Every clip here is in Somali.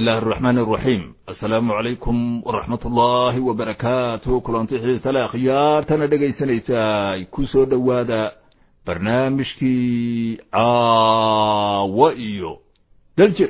illahi araxmaan araxiim assalaamu calaykum waraxmat ullaahi wabarakaatuh kulanti xiisale akhyaartana dhegaysanaysaay ku soo dhowaada barnaamijkii caawa iyo daljir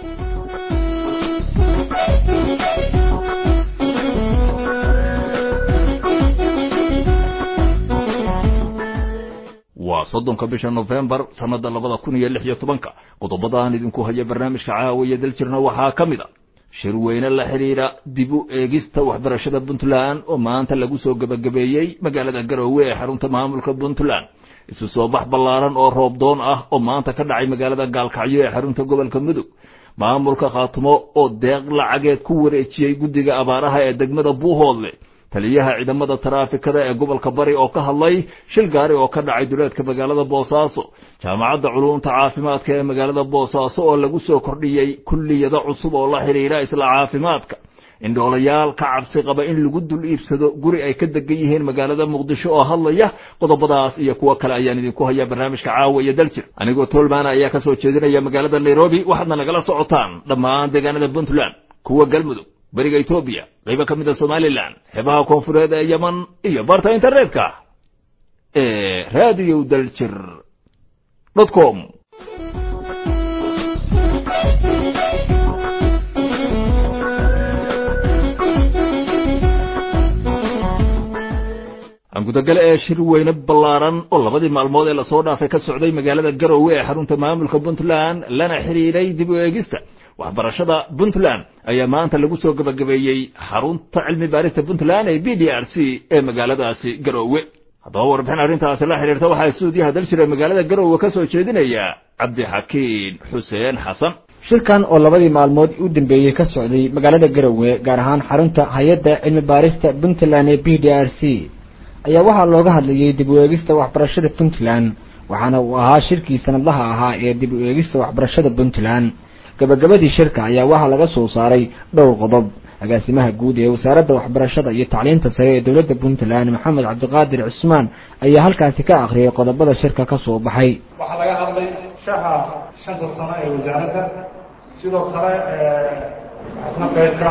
waa soddonka bisha nofembar sannada labada kun iyo lix iyo tobanka qodobadaan idinku haya barnaamijka caawiya daljirna waxaa ka mid a shir weyne la xidhiidha dib u eegista waxbarashada puntland oo maanta lagu soo gebagabeeyey magaalada garoowe ee xarunta maamulka puntland isu soo bax ballaaran oo roobdoon ah oo maanta ka dhacay magaalada gaalkacyo ee xarunta gobolka mudug maamulka khaatimo oo deeq lacageed ku wareejiyey guddiga abaaraha ee degmada buuhoodle taliyaha ciidamada taraafikada ee gobolka bari oo ka hadlay shil gaari oo ka dhacay duleedka magaalada boosaaso jaamacadda culuumta caafimaadka ee magaalada boosaaso oo lagu soo kordhiyey kulliyado cusub oo la xidhiidha isla caafimaadka indhoolayaal ka cabsi qaba in lagu dul iibsado guri ay ka degan yihiin magaalada muqdisho oo hadlaya qodobadaas iyo kuwo kale ayaan idinku hayaa barnaamijka caawa iyo daljir anigoo toolmaana ayaa ka soo jeedinaya magaalada nairobi waxaadna nagala socotaan dhammaan deegaanada puntland kuwa galmudug beriga etoobiya qaybo ka mid a somalilan xeebaha koonfureed ee yeman iyo barta internetka ee radio daljir dot com gudagale ee shir weyne ballaaran oo labadii maalmood ee lasoo dhaafay ka socday magaalada garoowe ee xarunta maamulka puntland lana xidhiidhay dib u eegista waxbarashada puntland ayaa maanta lagu soo gebagabeeyey xarunta cilmi baarista puntland ee b d r c ee magaaladaasi garoowe haddaba warbixin arrintaasi la xidhiirta waxaa stuudiyaha daljira magaalada garoowe ka soo jeedinaya cabdixakiin xuseen xasan shirkan oo labadii maalmood u dambeeyey ka socday magaalada garoowe gaar ahaan xarunta hay-adda cilmi baarista puntland ee b d r c ayaa waxaa looga hadlayey dib u eegista waxbarashada puntland waxaana uu ahaa shirkii sanadlaha ahaa ee dib u eegista waxbarashada puntland gabagabadii shirka ayaa waxaa laga soo saaray dhowr qodob agaasimaha guud ee wasaaradda waxbarashada iyo tacliinta sare ee dowladda puntland maxamed cabdiqaadir cusmaan ayaa halkaasi ka akhriyay qodobada shirka ka soo baxay waxaa laga hadlay shaha shanta sano ee wasaaradda sidoo kale waxaasna qayb ka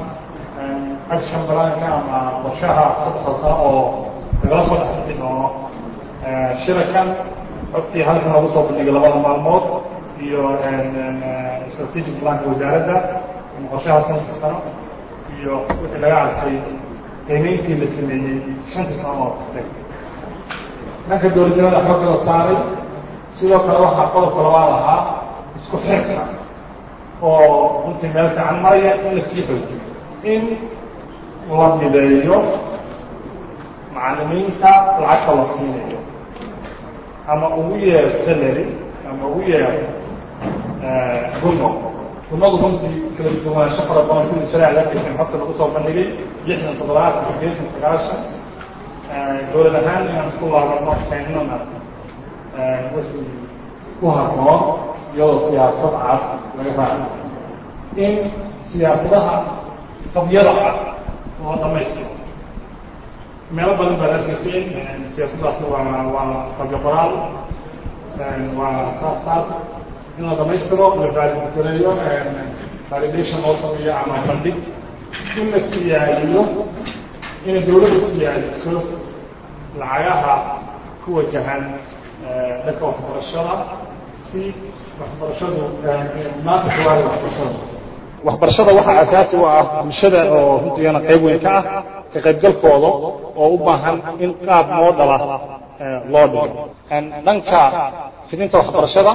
ah action balaanka ama qorshaha saddexda sano oo lagala soo dhexbixi doono shirakan xogtii halkan lagu soo bandhigay labada maalmood iyo strategic planka wasaaradda ama qorshaha shanta sano iyo wixii laga arkay qiimeyntii la sameeyey shantii sano oo tagtay dhanka dowladnimada xooga la saaray sidoo kale waxaa qodobka labaad ahaa isku xirka oo runtii meel fiican maraya in la sii xoojiyo in la mideeyo macalimiinta lacagta la siinayo ama ugu yeer salary ama ugu yeer guno gunadu runtii kala duwanaansho fara badan sidii shareecda arkaysan xogta lagu soo bandhigay lixdan toddobaatan sideetan sagaashan dowlad ahaan inaan isku laabano keennana wixii ku habboon iyadoo siyaasad cad laga raaco in siyaasadaha qabyada ah loo dhamaystiro meelo badan baad arkayseen siyaasaddaasi waa waa qabyo qoraal waa saas saas in la dhamaystiro la validateeyo validation loo sameeyo ama bandhig in la siyaadiyo inay dawladdu siyaadiso lacagaha ku wajahan dhanka waxbarashada si waxbarashadu maanta kuwaada waxbarashada waxbarashada waxaa asaasi u ah bulshada oo runtigana qayb weyn ka ah ka qaybgalkooda oo u baahan in qaab moo dhala loo dhigo dhanka fidinta waxbarashada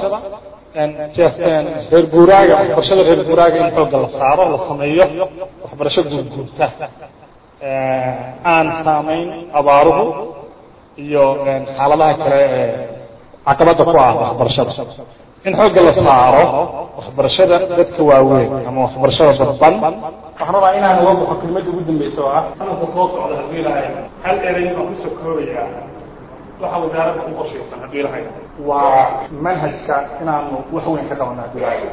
reer guuraaga waxbarashada reer guuraaga in xoogga la saaro la sameeyo waxbarasho guurguurta aan saamayn abaaruhu iyo xaaladaha kale ee caqabadda ku ah waxbarashada in xoogga la saaro waxbarashada dadka waaweyn ama waxbarashada dadban waxaan rabaa inaan uga baxo kelmadda ugu dambaysa oo ah sanadka soo socda haddii ilahay hal erey baan kusoo koobayaa waxa wasaaradda u qorshaysan haddii ilahay waa manhajka inaanu wax weyn ka qabano haddii ilahay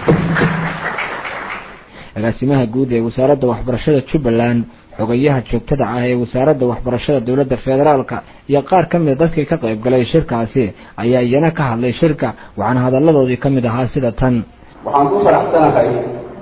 agaasimaha guud ee wasaaradda waxbarashada jubbaland xogayaha joogtada ah ee wasaaradda waxbarashada dowladda federaalka iyo qaar ka mida dadkii ka qayb galay shirkaasi ayaa iyana ka hadlay shirka waxaana hadalladoodii ka mid ahaa sida tan waxaan ku faraxsanahay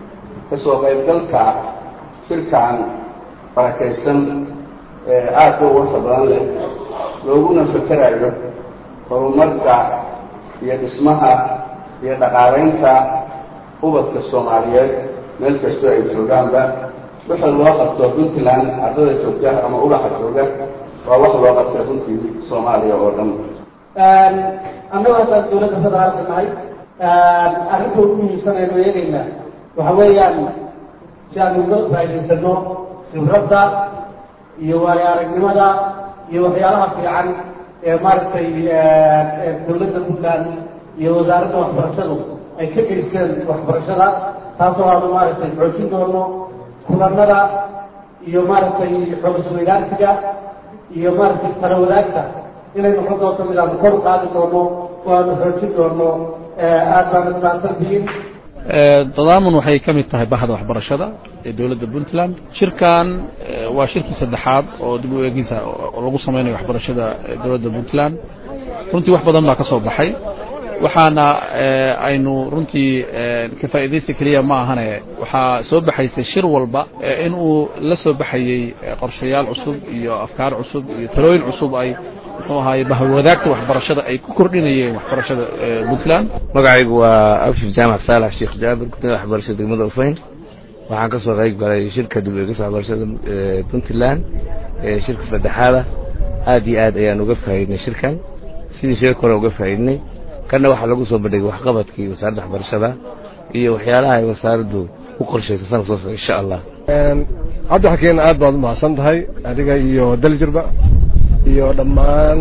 kasoo qaybgalka shirkan barakaysan ee aadka u warka badan leh looguna fakerayo horumarka iyo dhismaha iyo dhaqaalaynta ubadka soomaaliyeed meel kastoo ay joogaanba wixii loo qabto puntland ardada joogta ama ubaxa jooga waa wax loo qabtay runtii soomaaliya oo dhan annagu haddaan dawladda federaalka nahay arrinta ugu muhiimsan aynu eegaynaa waxa weeyaan si aanu uga faa'idaysano khibradda iyo waayo aragnimada iyo waxyaalaha fiican ee maaragtay dawladda puntland iyo wasaaradda waxbarashadu ay ka geysteen waxbarashada taasoo aanu maaragtay xoojin doono kulanada iyo maaragtay xoogisweydaarsiga iyo maaragtay tala wadaagta inay noqon doonto mid aanu kor u qaadi doono oo aanu xoojin doono aad baana mahadsantihiin tadaamun waxay ka mid tahay bahda waxbarashada ee dowladda puntland shirkan waa shirkii saddexaad oo dib u eegisa oo lagu samaynayo waxbarashada dowladda puntland runtii wax badan baa ka soo baxay waxaana aynu runtii ka faa'iidaysi keliya ma ahane waxaa soo baxaysay shir walba in uu la soo baxayey qorshayaal cusub iyo afkaar cusub iyo talooyin cusub ay muxuu ahaaye bahwadaagta waxbarashada ay ku kordhinayeen waxbarashada puntland magacaygu waa abshir jaamac saalax sheekh jaabir gudoomiya waxbarashada degmada ufayn waxaan ka soo qayb galay shirka dib u eegista waxbarashada puntland ee shirka saddexaada aad iyo aad ayaan uga faa'iidnay shirkan sidii shirka hore uga faa'iidnay kanna waxaa lagu soo bandhigay waxqabadkii wasaaradda waxbarashada iyo waxyaalaha ay wasaaraddu u qorshaysay sanad soo socda insha allah cabdixakiin aad baad u mahadsan tahay adiga iyo daljirba iyo dhammaan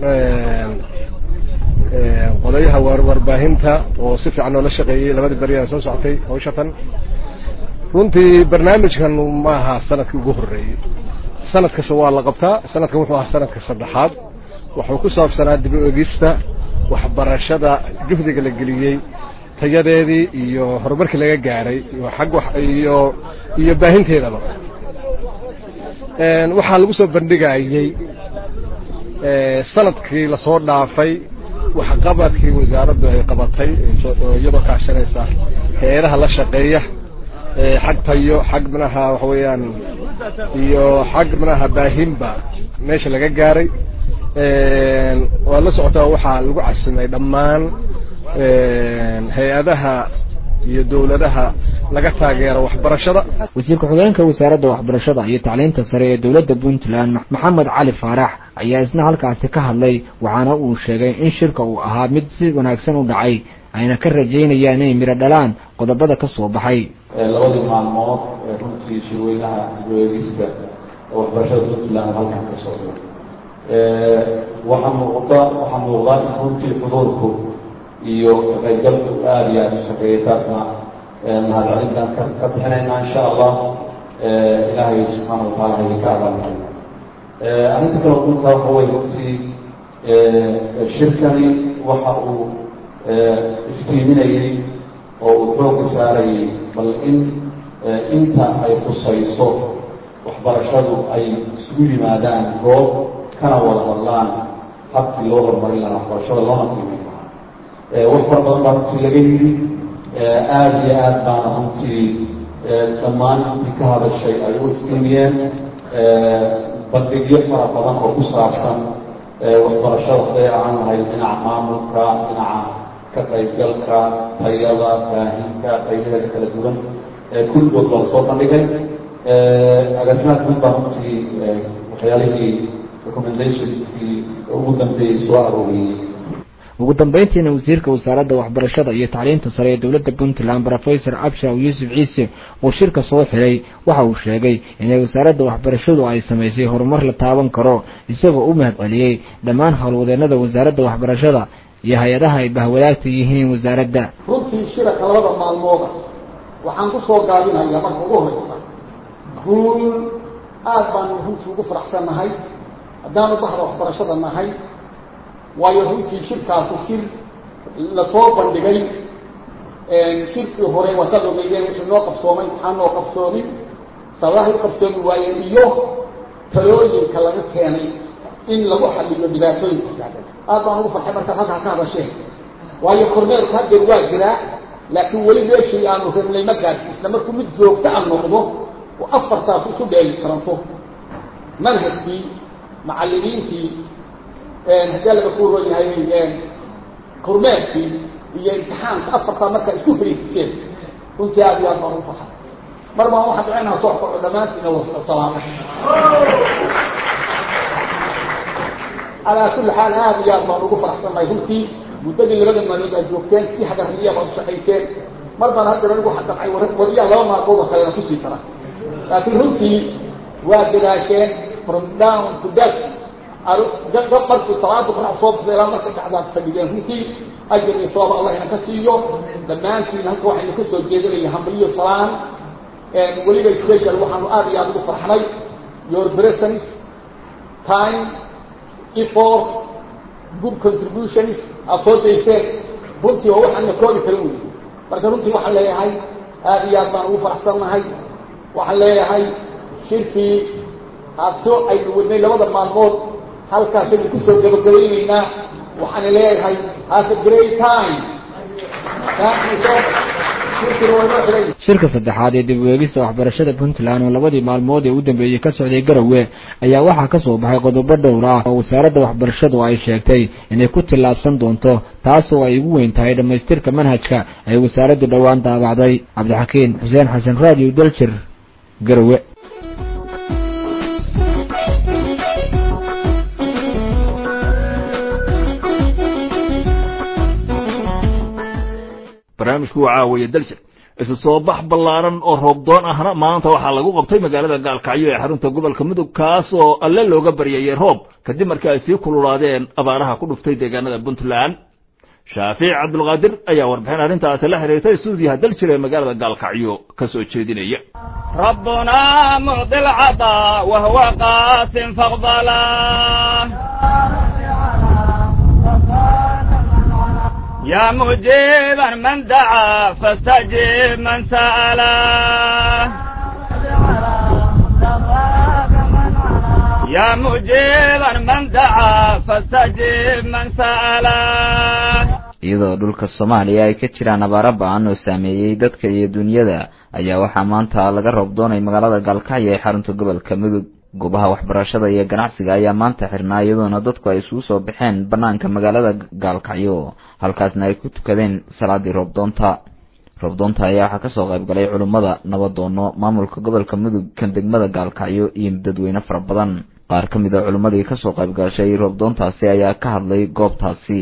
qodayaha warbaahinta oo si fiican noola shaqeeyey labadii beri ee soo socotay hawshatan runtii barnaamijkan ma aha sanadkii ugu horreeyey sanad kasta waa la qabtaa sanadkan wuxuu ahaa sanadka saddexaad wuxuu ku saabsanaa dib u egista waxbarashada juhdiga la geliyey tayadeedii iyo horumarkii laga gaaray iyo xag iyo iyo baahinteedaba waxaa lagu soo bandhigayey sanadkii lasoo dhaafay waxqabadkii wasaaraddu ay qabatay iyadoo kaashanaysa hay-adaha la shaqeeya xag tayo xag manaha waxa weeyaan iyo xag manaha baahinba meesha laga gaaray waad la socotaa waxaa lagu casimay dhammaan hay-adaha iyo dowladaha laga taageero waxbarashada wasiir ku-xigeenka wasaaradda waxbarashada iyo tacliinta sare ee dowladda puntland maxamed cali faarax ayaa isna halkaasi ka hadlay waxaana uu sheegay in shirka uu ahaa mid si wanaagsan u dhacay ayna ka rajaynayaan inay midho dhalaan qodobada ka soo baxay labadii maalmood ee runtii shirweynaha dib-u-eegista waxbarashada puntland halkan ka socda waxaa muuqda waxaa muuqda in runtii xuduurku iyo kaqaybgalku aada iyo aada u shaqeeyay taasna mahadcelintaan ka ka bixinaynaa insha allah ilaahay subxaana wataala ha idinka abaalmarin arrinta kale dhulka waxa weye runtii shirkani waxa uu iftiiminayey oo uu xoogga saarayay bal in inta ay khusayso waxbarashadu ay isugu yimaadaan goob kana wada hadlaan habkii loo horumarin lahaa waxbarashada loona qiimeyn lahaa wax fara badan baa runtii laga yidhi aada iyo aad baana runtii dhammaan intii ka hadashay ay u iftiimiyeen bandhigyo fara badan oo ku saabsan waxbarashada haday ahaan lahayd dhinaca maamulka dhinaca ka qaybgalka tayada baahinka qaybaheeda kala duwan kulligood baa soo bandhigay agaasimaadka mid baa runtii waxyaalihii recommendationskii ugu dambeeyey soo arooriyey ugu dambeyntiina wasiirka wasaaradda waxbarashada iyo tacliinta sare ee dowladda puntland rofesor abshir yuusuf ciise oo shirka soo xiray waxa uu sheegay inay wasaaradda waxbarashadu ay samaysay horumar la taaban karo isagoo u mahad celiyey dhammaan howlwadeenada wasaaradda waxbarashada iyo hay-adaha ay bahwadaagta yihiin wasaaradda runtii shiraka labada maalmooda waxaan ku soo gaabinayaa marka ugu horeysa guul aad baanu runtii ugu faraxsannahay haddaanu bahda waxbarashada nahay waayo runtii shirkaasu shir lasoo bandhigay shirkii hore wasaad ogeydeen wixii noo qabsoomay maxaa noo qabsoomin sababahay u qabsoomi waayeen iyo talooyinka laga keenay in lagu xaliyo dhibaatooyinka taagan aad baan ugu farxay markaad halkaa ka hadasheen waayo kormeerku haddeer waa jiraa laakiin weli meeshii aanu rabnay ma gaadhsiisna markuu mid joogto a noqdo oo afartaas isu dheeli karanto manhajkii macallimiintii haddii laga ku ron yahay kormeerkii iyo imtixaanka afartaa markaa isku fariisiseen runtii aad iyo aad baan u farxay mar baan waxaan ducaynaa soo kaco dhammaantiina wasalaamay calaa kulli xaal aad iyo aad baan ugu faraxsannahay runtii muddadii labada maalmood aad joogteen si xagarriya baad u shaqayseen mar baan haddana anigu xadaqay wariyaa laba maalmood oo kalena kusii kara laakiin runtii waa dadaasheen from down to death dad markii salaada qorax soo baxda ilaa marka dhacdaad fadhigeen runtii ajar iyo sababa allah ina ka siiyo dhammaantiin halka waxaynu ka soo jeedinaya hambalyo salaan weliba special waxaanu aad iyo aad ugu farxnay your presence time effort good contributions aad soo dayseen runtii waa waxaan la koobi karin wey marka runtii waxaan leeyahay aad iyo aad baan ugu faraxsannahay waxaan leeyahay shirkii aad soo aynu wadnay labada maalmood halkaasaynu kusoo gabagabaynaynaa waxaan leeyahay has a great time shirka saddexaad ee dib u eegista waxbarashada puntland oo labadii maalmood ee u dambeeyey ka socday garowe ayaa waxaa ka soo baxay qodobo dhowr ah oo wasaaradda waxbarashadu ay sheegtay inay ku tillaabsan doonto taas oo ay ugu weyn tahay dhammaystirka manhajka ay wasaaraddu dhowaan daabacday cabdixakiin xuseen xasan raadiyo daljir garowe barnaamijku waa caawiya daljir isu soo bax ballaaran oo roobdoon ahna maanta waxaa lagu qabtay magaalada gaalkacyo ee xarunta gobolka mudug kaas oo alle looga baryayey roob kadib markii ay sii kululaadeen abaaraha ku dhuftay deegaanada puntland shaafiic cabdulqaadir ayaa warbixin arrintaasi la xiriirtay stuudiyaha daljir ee magaalada gaalkacyo ka soo jeedinaya ربنا معطي العطاء وهو قاس فاقبلا يا مجيبا من دعا فاستجب من سألا يا مجيبا من دعا فاستجب من سألا iyadoo dhulka soomaaliya ay ka jiraan abaaro ba-an oo saameeyey dadka iyo dunyada ayaa waxaa maanta laga roob doonay magaalada gaalkacyo ee xarunta gobolka mudug goobaha waxbarashada iyo ganacsiga ayaa maanta xirnaa iyadoona dadku ay isugu soo baxeen bannaanka magaalada gaalkacyo halkaasna ay ku tukadeen salaadii roobdoonta roobdoonta ayaa waxaa kasoo qayb galay culummada nabadoono maamulka gobolka mudug kan degmada gaalkacyo iyo dadweyne fara badan qaar ka mid a culimmadii kasoo qayb gashay roobdoontaasi ayaa ka hadlay goobtaasi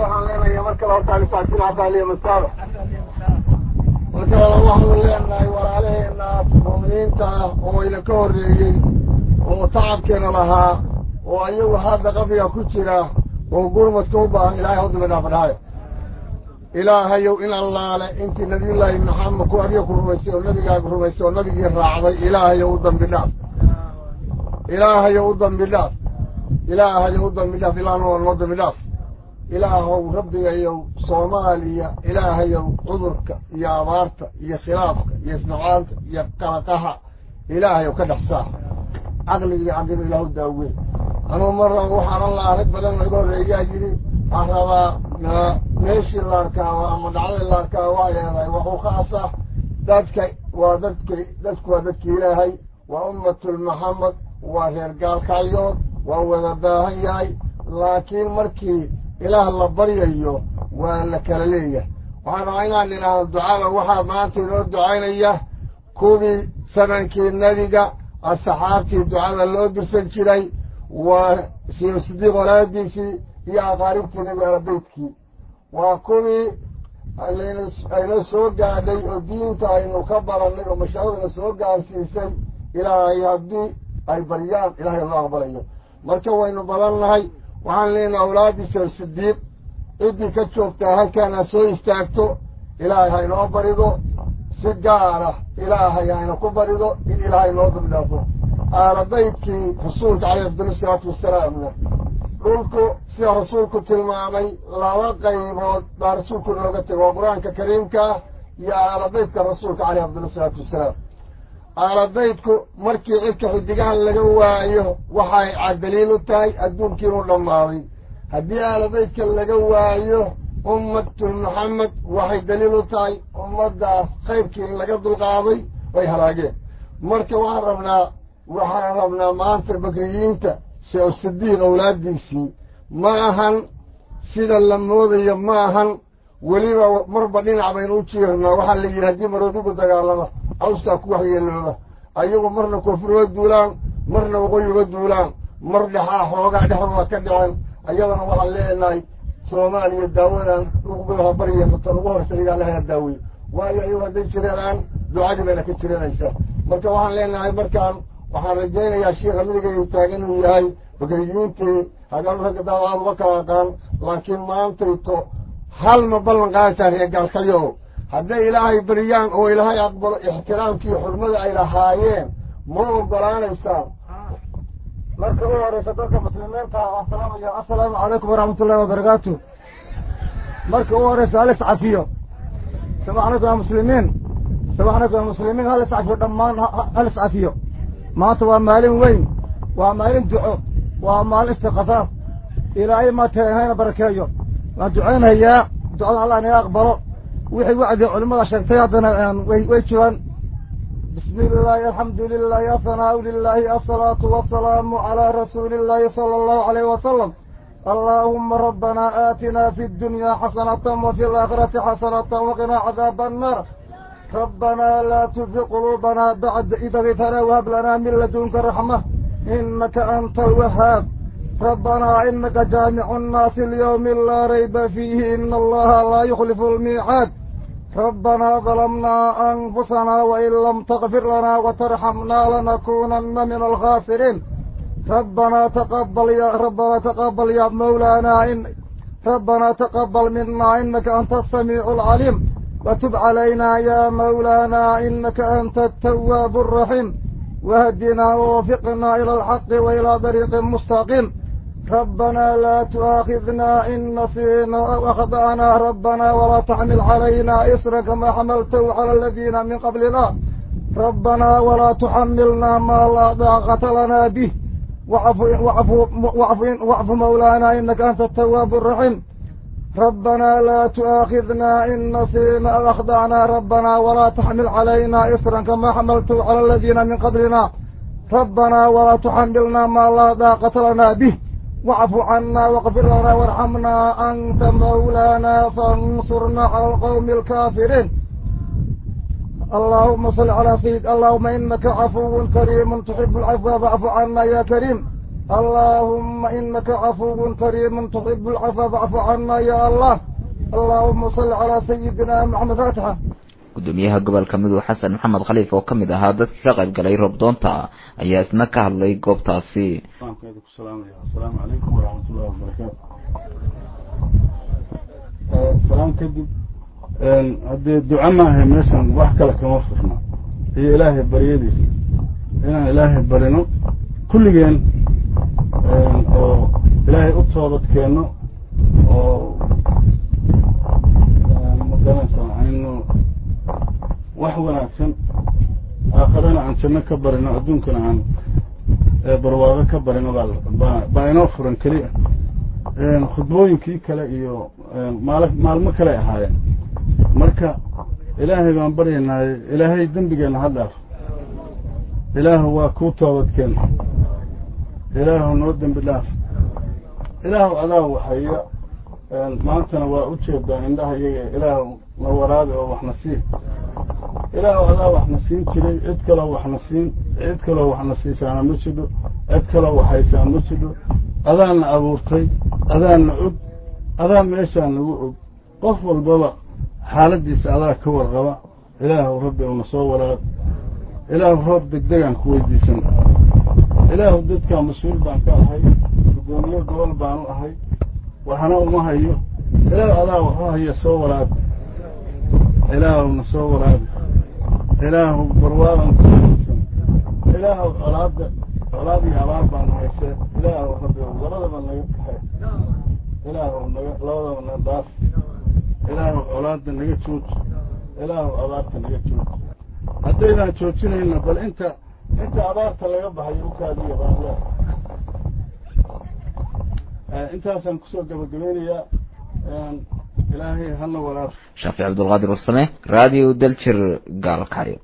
marka waxaanu leenahay walaalaheena muuminiinta ah oo ina ka horreeyey oo tacabkeena lahaa oo ayagu hadda qabriga ku jira oo gurmadka u baahan ilaahay hawdima dhaafadhaayo ilaahayow in allaale intii nabiyullaahi maxamed ku adiga ku rumaysay oo nabigaaga rumaysay oo nabigii raacday ilaahayow u dambi dhaaf ilaahayow u dambi dhaaf ilaahayow u dambi dhaaf ilaahna waa noo dambi dhaaf ilaahow rabbigayow soomaaliya ilaahayow cudurka iyo abaarta iyo khilaafka iyo isnacaanta iyo qalaqaha ilaahayow ka dhex saar caqliga iyo caqliga ilaahu daawey anugu marran waxaanan la arag badan naga horreeyaa yidhi waxaan rabaa meeshii la arkaaba ama dhacdadii la arkaaba waa leedahay waxuu ka asah dadka waa dadka dadku waa dadki ilaahay waa ummatul maxamed waa reer gaalkacyood waa wada baahan yahay laakiin markii ilaah la baryayo waa la kala leeyahay waxaan rabaa inaan idhaahdo ducada waxaa maanta inoo ducaynaya kuwii sanankii nebiga asxaabtii ducada loo dirsan jiray waa siyo sidiiq walaadiisii iyo aqaaribtii nebiga alabeydkii waa kuwii ayna soo gaadhay oo diinta aynu ka barannay oo mashaahidna soo gaarsiisay ilaahay haddii ay baryaan ilahay noo aqbalayo marka waynu badannahay waxaan leenaha awlaadiisa sidiiq ciddii ka joogtaa halkaana soo istaagto ilaahay haynoo barido si gaara ilaahay hayna ku barido in ilaahay noo dambdhaafo aalabaydkii rasuulka caleyhi afdal isalaatu wassalaamna dhulku sida rasuulku tilmaamay laba qaybood baa rasuulku inooga tego waa qur-aanka kariimka ah iyo aalabaydka rasuulka caleyhi afdal isalaatu wassalaam aalabaydku markii cidka xidigahan laga waayo waxay cadaliil u tahay adduunkii inuu dhammaaday haddii aalabaydka laga waayo ummatul maxamed waxay daliil u tahay ummaddaas khayrkii in laga dulqaaday way halaageen marka waxaan rabnaa waxaan rabnaa maanta bakriyiinta sheekh sidiiq awlaaddiisii ma ahan sida la moodayo ma ahan weliba marba dhinac baynu u jiirnaa waxaa la yidhi haddii maroodugu dagaalama cawskaa ku waxyeelooba ayagu marna koonfur uga duulaan marna waqooyi uga duulaan mar dhexaa xoogaa dhexdooda ka dhicen ayadana waxaan leenahay soomaaliya daawadan uguha barya matan ugu horseeyaa lahaa daaweyo waayo ayagu hadday jireenaan ducadii bayna ka jiranaysaa marka waxaan leenahay markaan waxaan rajaynayaa sheikha midigaygu taagan inuu yahay bakriyiintii haddaan ragga daadaad uga kala aqaan laakiin maantayto hal ma ballan qaadataa reer gaalkalyo hadday ilaahay bariyaan oo ilaahay aqbalo ixtiraamkii xurmada ay lahaayeen ma ogolaanaysaan marka u horeysa dadka muslimiinta asalaamaya assalaamu calaykum waraxmat ullahi wabarakaatu marka u horeysa hal iscafiyo sabaxnakum ya muslimiin sabaxnakum ya muslimiin hal iscafiyo dhammaan hal iscafiyo maanta waa maalin weyn waa maalin duco waa maalin istikhafaaf ilaahay maatehayna barakeeyo waan duceynayaa ducada allah inaga aqbalo wixii wacdi culimmada sheegtay haddana way way jiraan bismi illaahi alxamdu lilahi athanaau lilahi asalaatu wasalaamu calaa rasuuli illahi sala allahu alayhi wasalam allaahuma rabbanaa aatinaa fi ddunyaa xasanatan wa fi alaakhirati xasanatan waqinaa cadaaba annaar rabbanaa laa tuzig quluubanaa bacda id hadaytanaa wahab lanaa min ladunka raxma inaka anta alwahaab ربنا إنك جامع الناس اليوم لا ريب فيه إن الله لا يخلف الميعاد ربنا ظلمنا أنفسنا وإن لم تغفر لنا وترحمنا لنكونن من الخاسرين ربنا تقبل يا ربنا تقبل يا مولانا إن ربنا تقبل منا إنك أنت السميع العليم وتب علينا يا مولانا إنك أنت التواب الرحيم واهدنا ووفقنا إلى الحق وإلى طريق مستقيم ربنا لا تؤاخذنا إن نسينا وأخطأنا ربنا ولا تحمل علينا إسرا كما حملته على الذين من قبلنا ربنا ولا تحملنا ما لا طاقة لنا به وعفو, وعفو, وعفو, وعفو مولانا إنك أنت التواب الرحيم ربنا لا تؤاخذنا إن نسينا أو أخطأنا ربنا ولا تحمل علينا إسرا كما حملته على الذين من قبلنا ربنا ولا تحملنا ما لا طاقة لنا به واعف عنا واغفر لنا وارحمنا أنت مولانا فانصرنا على القوم الكافرين اللهم صل على سيد اللهم إنك عفو كريم تحب العفو فاعف عنا يا كريم اللهم إنك عفو كريم تحب العفو فاعف عنا يا الله اللهم صل على سيدنا محمد فاتحة gudoomiyaha gobolka mudug xasan maxamed khaliif oo ka mid ahaa dadkii ka qayb galay robdoonta ayaa isna ka hadlay goobtaasi asalaamu calaykum waraxmatullahi wabarakaatu salaam kadib haddee duco maaha meeshan wax kale kama furna iyo ilaahay baryadiisa inaan ilaahay barino kulligeen oo ilaahay u toobad keenno oo magaranaysaa aynu wax wanaagsan aakhirana aan janno ka barino adduunkana aan barwaaqo ka barino baa baa inoo furan keliya khudbooyinkii kale iyo maal maalmo kale ahaayeen marka ilaahay baan baryaynaaye ilaahay dembigeenna ha dhaaf ilaahu waa kuu toobadkeen ilaahu noo dembi dhaaf ilaahu adaa waxaya maantana waa u jeedaa indhaha iyaga ilaahu na waraabi oo waxna sii ilaahu adaa waxna siin jiray cid kaloo waxna siin cid kaloo waxna siisaana ma jidho cid kaloo waxhaysaa ma jidho adaana abuurtay adaana og adaa meeshaa nagu og qof walbaba xaaladdiisa adaa ka warqaba ilaahu rabbi una soo waraab ilaahu roob degdegaan ku weydiisan ilaahu dadkaa mas-uul baan ka ahay gudoomiye gobol baanu ahay waxna uma hayo ilaahu adaa waxu haya soo waraabi ilaahuna soo waraabi ilaahu barwaaban ku weydiisan ilaahu colaadda colaad iyo abaar baanu haysee ilaahu rabbi labadaba naga kaxee ilaahu naga labadaba na dhaaf ilaahu colaadda naga jooj ilaahu abaarta naga jooj haddaydaan joojinayna bal inta inta abaarta laga baxayo u kaadiya baanle intaasaan kusoo gabagabeynayaa ilaahay halla walaal shaafic cabdulqaadir warsame radio daljir gaalkacyo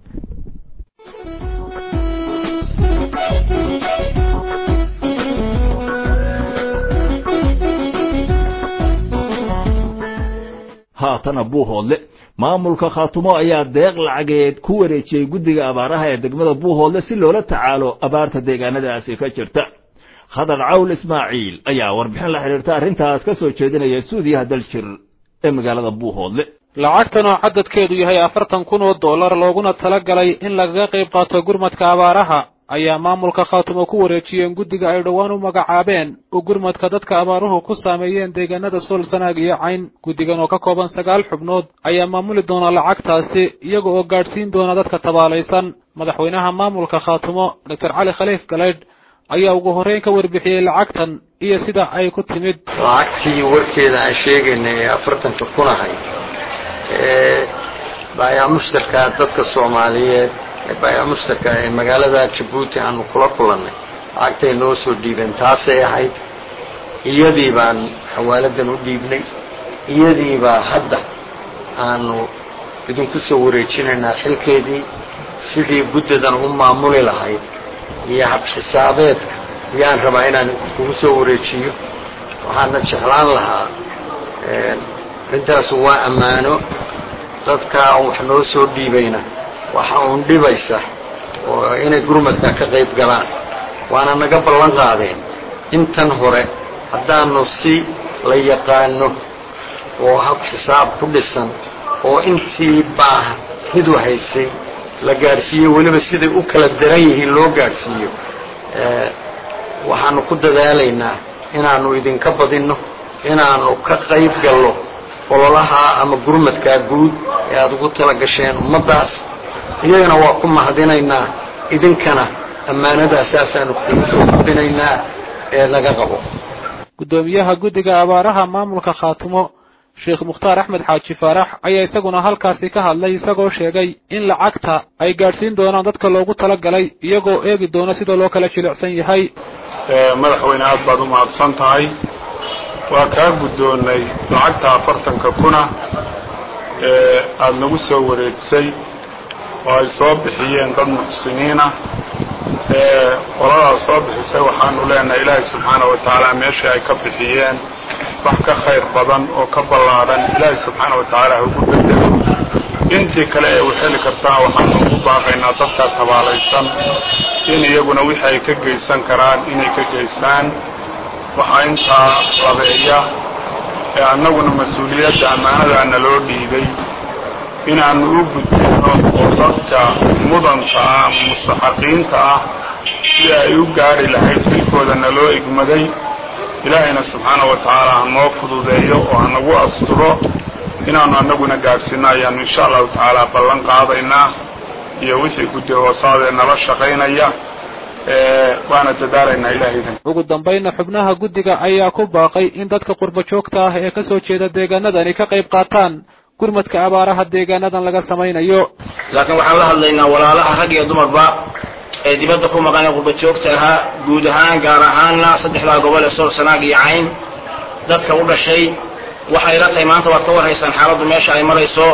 haatana buuhoodle maamulka khaatumo ayaa deeq lacageed ku wareejiyey guddiga abaaraha ee degmada buuhoodle si loola tacaalo abaarta deegaanadaasi ka jirta khadar cawl ismaaciil ayaa warbixin la xidhiirta arrintaas ka soo jeedinaya suudiyaha daljir ee magaalada buuhoodle lacagtan oo cadadkeedu yahay afartan kun oo dollar looguna tala galay in lagaga qayb qaato gurmadka abaaraha ayaa maamulka khaatumo ku wareejiyeen guddiga ay dhowaan u magacaabeen oo gurmadka dadka abaaruhu ku saameeyeen deegaanada sool sanaag iyo cayn guddigan oo ka kooban sagaal xubnood ayaa maamuli doona lacagtaasi iyaga oo gaadhsiin doona dadka tabaalaysan madaxweynaha maamulka khaatumo doctor cali khaliif galeydh ayaa ugu horreyn ka warbixiyey lacagtan iyo sida ay ku timid lacagtii warkeeda aan sheegaynay ee afartanka kun ahay ee baayaa mushtarka dadka soomaaliyeed ee baayaa mushtarka ee magaalada jabuuti aanu kula kulannay lacagtay noo soo dhiibeen taasay ahayd iyadii baan xawaaladan u dhiibnay iyadii baa hadda aanu idinku soo wareejinaynaa xilkeedii sidii guddadan u maamuli lahayd iyo habxisaabeedka ayaan rabaa inaan kugu soo wareejiyo waxaana jeclaan lahaa arrintaasu waa ammaano dadkaa wax noo soo dhiibayna waxa uun dhibaysa oo inay gurmadka ka qayb galaan waana naga ballan qaadeen intan hore haddaanu si la yaqaano oo hab xisaab ku dhisan oo intii baa hidu haysay la gaadhsiiyo weliba siday u kala daran yihiin loo gaadhsiiyo waxaanu ku dadaalaynaa inaanu idinka badinno inaanu ka qayb gallo ololaha ama gurmadkaa guud ee aada ugu tala gasheen ummaddaas iyagana waa ku mahadinaynaa idinkana ammaanadaasasaanu kugu soo gudbinaynaa ee laga qabo guddoomiyaha guddiga abaaraha maamulka khaatumo sheekh mukhtaar axmed xaaji faarax ayaa isaguna halkaasi ka hadlay isagoo sheegay in lacagta ay gaadhsiin doonaan dadka loogu tala galay iyagoo eegi doona sida loo kala jilicsan yahay madaxweyne aad baad u mahadsan tahay waa kaa guddoonnay lacagta afartanka kuna ee aada nagu soo wareejisay oo ay soo bixiyeen dad muxsiniinah ee qoladaas soo bixisay waxaanu leenahay ilaahay subxaana wa tacaala meeshii ay ka bixiyeen wax ka khayr badan oo ka ballaadhan ilaahay subxaana wa tacaala ha ugu bedelo intii kale ee u heli kartaa waxaanu ugu baaqaynaa dadka tabaalaysan in iyaguna wixii ay ka geysan karaan inay ka geystaan waxaa intaa labeeya ee annaguna mas-uuliyadda ammaanadaana loo dhiibay inaannu u gudbino oo dadka mudanta ah ama mustaxaqiinta ah si ay u gaadhi lahayd xilkoodana loo igmaday ilaahayna subxaana wa tacaala ha noo fududeeyo oo ha nagu asturo inaannu annaguna gaadhsiinno ayaannu insha allahu tacaala ballan qaadaynaa iyo wixii guddi hoosaadee nala shaqaynaya waana dadaalaynaa ilahaydan ugu dambaynna xubnaha guddiga ayaa ku baaqay in dadka qurbo joogta ah ee ka soo jeeda deegaanadani ka qayb qaataan gurmadka abaaraha deegaanadan laga samaynayo laakiin waxaan la hadlaynaa walaalaha rag iyo dumarba ee dibadda ku maqan ee qurba joogta ahaa guud ahaan gaar ahaanna saddexdaa gobol ee sool sanaag iyo cayn dadka u dhashay waxay la tahay maanta waad ka warhaysaan xaaladdu meesha ay marayso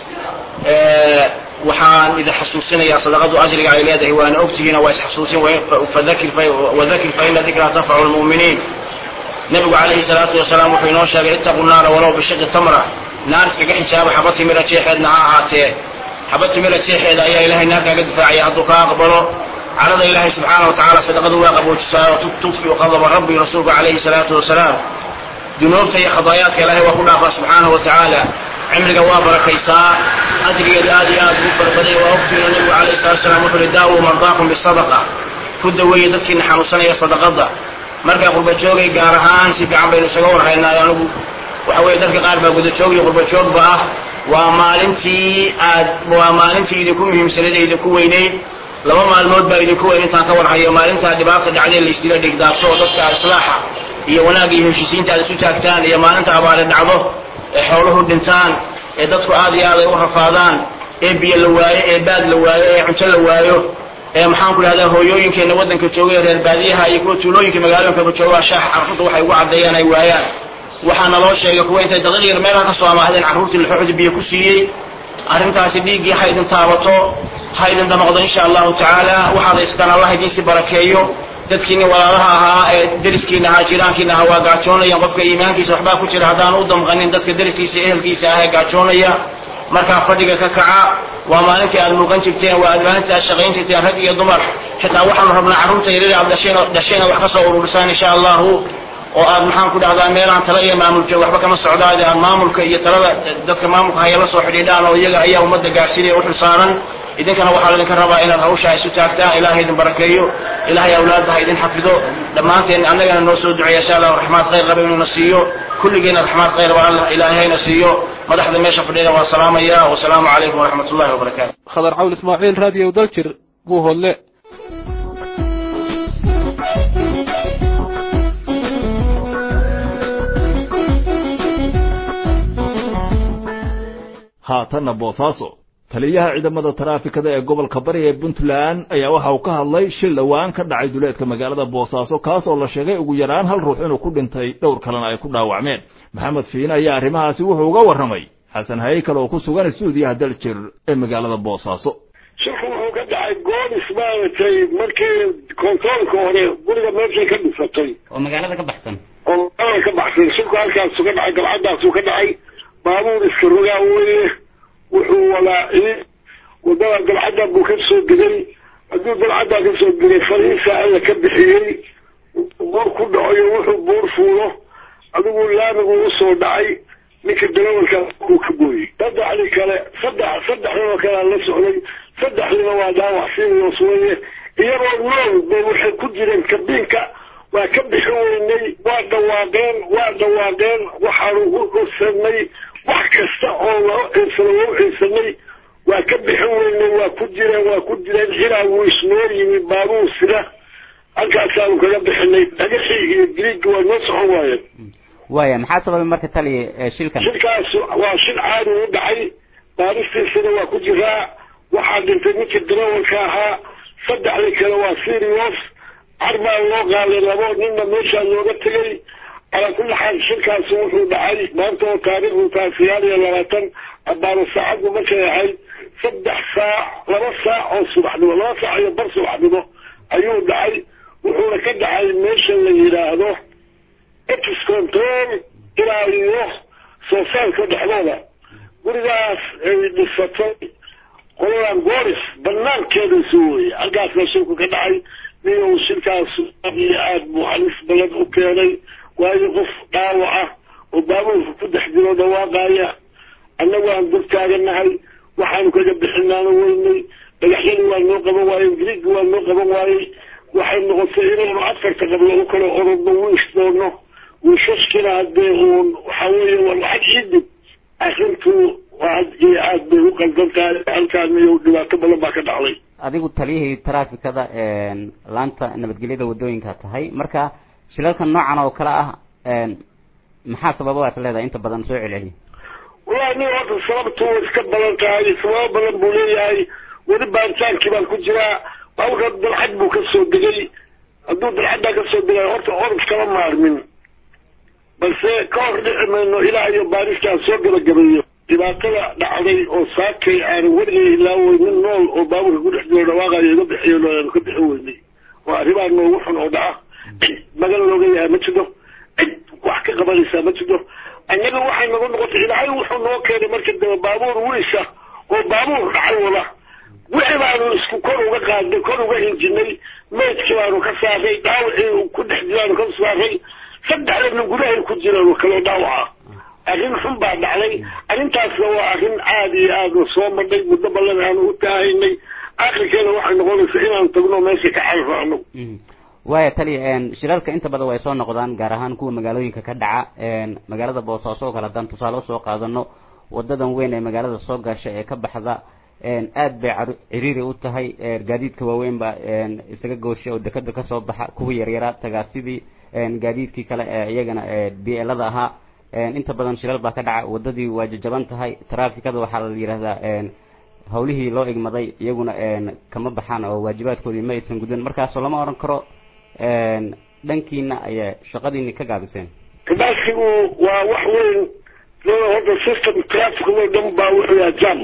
waxaan idin xasuusinayaa sadaqadu ajriga ay leedahay waana ogtihiina waa isxasuusin wadakir fa ina dikraa tanfacu lmu'miniin nebigu calayhi salaatu wasalaam wuxuu inoo sheegay ittaqu naara walow bishiqi tamra naar iskaga xijaaba xaba timira jeexeedna ha ahaatee xaba timira jeexeeda ayaa ilahay naar kaaga difaacaya hadduu kaa aqbalo carada ilaahay subxaana wa tacaala sadaqadu waa qaboojisaa oo tudfiu qadaba rabbi rasuulku calayhi salaatu wasalaam dunuubta iyo khadaayaadka ilaahay waa ku dhaafaa subxaanahu wa tacaala cimriga waa barakaysaa ajrigeedu aad iyo aad ugu farbaday waa ogtiino nebigu calayhi salatu wasalaam wuxuu uhi daawuu mardaakum bisadaqa ku daweeye dadkiina xanuunsanaya sadaqadda markaa qurba joogay gaar ahaan si fiican baynu isaga warhaynaa anigu waxa weeye dadka qaar baa gudajoog iyo qurba joogba ah waa maalintii aad waa maalintii idinku muhiimsanayd ee idinku weynayd laba maalmood baa idinku weyn intaan ka warhayo maalintaa dhibaata dhacdee la isdila dhigdaabto oo dadka islaaxa iyo wanaagga iyo heshiisiinta aad isu taagtaan iyo maalinta abaare dhacdo ee xooluhu dhintaan ee dadku aad iyo aad ay u rafaadaan ee biyo la waayo ee baad la waayo ee cunto la waayo ee maxaanku idhahdaa hooyooyinkeenna waddanka jooga ee reer baadiyaha iyo kuwa tuulooyinka magaalooyinkaba jooga shaax carruurta waxay ugu caddeeyaan ay waayaan waxaana loo sheegay kuwa intay daqiiq yar meelaha ka soo amaahdeen carruurtii laxooxda biyo ku siiyey arrintaasi dhiiggii ha idin taabato ha idin damaqdo insha allahu tacaala waxaad haystaan allah idiinsi barakeeyo dadkiini walaalaha ahaa ee deriskiina ahaa jiraankiina ahaa waa gaajoonayaan qofka iimaankiisa waxbaa ku jira haddaan u damqanin dadka deriskiisa ehelkiisa ah ee gaajoonaya markaa fadhiga ka kaca waa maalintii aad muuqan jirteen waa maalintii aad shaqayn jirteen rag iyo dumar xitaa waxaanu rabnaa carruurta yaryar aad dhasheen dhashayna wax ka soo ururisaan insha allahu oo aad maxaan ku dhahdaa meelaan tala iyo maamul joog waxba kama socdaade aad maamulka iyo talada dadka maamulka haya la soo xidhiidhaan oo iyaga ayaa ummadda gaarsiinaya u xilsaaran idinkana waxaa laydinka rabaa inaad hawshaa isu taagtaan ilaahay idin barakeeyo ilaahay awlaadda ha idin xafido dhammaanteen annagana noo soo duceeya insha allah raxmaad khayr raba inuuna siiyo kulligeena raxmaad khayr ba allah ilaahay hayna siiyo madaxda meesha fadhida waa salaamaya wasalaamu calaykum waraxmat ullahi wabarakaatu khadar cawl ismaaciil raadiyo daljir buuhoodle haatanna boosaaso taliyaha ciidamada taraafikada ee gobolka bari ee puntland ayaa waxa uu ka hadlay shil dhowaan ka dhacay duleedka magaalada boosaaso kaas oo la sheegay ugu yaraan hal ruux inuu ku dhintay dhowr kalena ay ku dhaawacmeen maxamed fiine ayaa arrimahaasi wuxuu uga warramay xasan haykal oo ku sugan stuudiyaha daljir ee magaalada boosaaso shilku wuxuu ka dhacay goonis maaragtay markii kontoolka hore guriga meeshay ka dhisatay oo magaalada ka baxsan oo magaalada ka baxsan shilku halkaasu ka dhacay galcadaasuu ka dhacay baabuur iska rogaa weye wuxuu walaaciyey wadada dalcadda buu ka soo degay hadduu dalcaddaa ka soo degay fariisa alla ka bixiyey buur ku dhaco iyo wuxuu buur fuulo adigu laamigu usoo dhacay ninka darawalka uu ka gooyey saddexdii kale saddex saddexdaba kalea la socday saddexdiina waa dhaawac sirios weye iyagoo nool bay waxay ku jireen kabiinka waa ka bixi weynay waa dhawaaqeen waa dhawaaqeen waxaanu u codsanay wax kasta oo loo ciidsano loo ciidsanay waa ka bixin weynay waa ku jireen waa ku jireen ilaa wuu isnoo yimi baabuur sida halkaasaanu kaga bixinay dhagaxii iyo griigga waa noo socon waayeen waaya maxaa sababay marka taliya shilkan shilkaas waa shil caadi u dhacay baaristiisana waa ku jiraa waxaa dhintay ninkii darawalka ahaa saddexdii kale waa serios carbaa loo qaaday labo ninna meeshaa looga tegay calaa kulli xaal shilkaasi wuxuu dhacay maanta oo taariikhdu tahay sagaal iyo labaatan abaano saacaddu markay ahayd saddex saac laba saac oo subaxnimo laba saac iyo bar subaxnimo ayuu dhacay wuxuuna ka dhacay meesha la yidhaahdo ex control ilaa iyo soosaalka dhexdooda gurigaas ay dhisatay qoladan gooris banaankeeda isu weye halkaasna shilku ka dhacay niyow shilkaas aad iyo aad buu halis badan u keenay waayo qof dhaawac ah oo baabuurka ku dhex jiro dhawaaqaya annagu aan dul taaganahay waxaanu kaga bixinaano weynay dhagaxyadii waa noo qaban waayey griigii waa noo qaban waayey waxay noqotay inaynu afarta qablo u kala orodno wiish doono wiishashkina haddee uun waxa weeye waa lacag ciidib arrintu aad iyo aad bay u qaldan tahay halkaan iyo dhibaato badan baa ka dhacday adigu taliyihii taraafikada laanta nabadgelyada wadooyinka tahay marka shilalka noocan oo kale ah maxaa sababa waad leedahay inta badan soo celceliya wallahi nin horta sababtu way iska badan tahay sababo badan buu leeyahay weli baaritaankii baan ku jiraa baaburka dalcad buu ka soo degay hadduu dalcaddaa ka soo degay horta orod kama maarmin balse ka hor dhici mayno ilaa iyo baaristaan soo gabagabeeyo dhibaatada dhacday oo saakay aan weligay ilaawey nin nool oo baaburka ku dhex jiro dhawaaqayo iga bixiyo aanu ka bixin weynay waa arrimaa noogu xun oo dhaca cid magan looga yahay ma jiro cid wax ka qabanaysaa ma jiro annaga waxay nagu noqotay ilaahay wuxuu noo keenay markii dambe baabuur wiisha oo baabuur dhacay wada wixii baanu isku kor uga qaadnay kor uga hinjinay maydkii baanu ka saaray dhaawacii ku dhex jiraanu ka saaray saddexdana gudahay ku jiraan oo kaloo dhaawaca arrin xun baa dhacday arrintaasna waa arrin aada iyo aada soo madhay muddo ballan aanu u taahaynay akhirkeena waxay noqonaysaa inaan tagno meesha ka carfo anagu waaya taliya shilalka inta badan way soo noqdaan gaar ahaan kuwa magaalooyinka ka dhaca magaalada boosaaso oo kale haddaan tusaale usoo qaadano wadadan weyn ee magaalada soo gasha ee ka baxda aad bay ciriiri u tahay gaadiidka waaweyn baa isaga goosha oo dekada kasoo baxa kuwa yaryaraa tagaasidii gaadiidkii kale ee iyagana bielada ahaa inta badan shilal baa ka dhaca wadadii waa jajaban tahay traafikada waxaa la yidhahdaa hawlihii loo igmaday iyaguna kama baxaan oo waajibaadkoodii ma aysan gudan markaasoo lama odhan karo dhankiina ayaa shaqadiini ka gaabiseen kabaasigu waa wax weyn horta system traffic oo dhan baa wuxuu yahay jam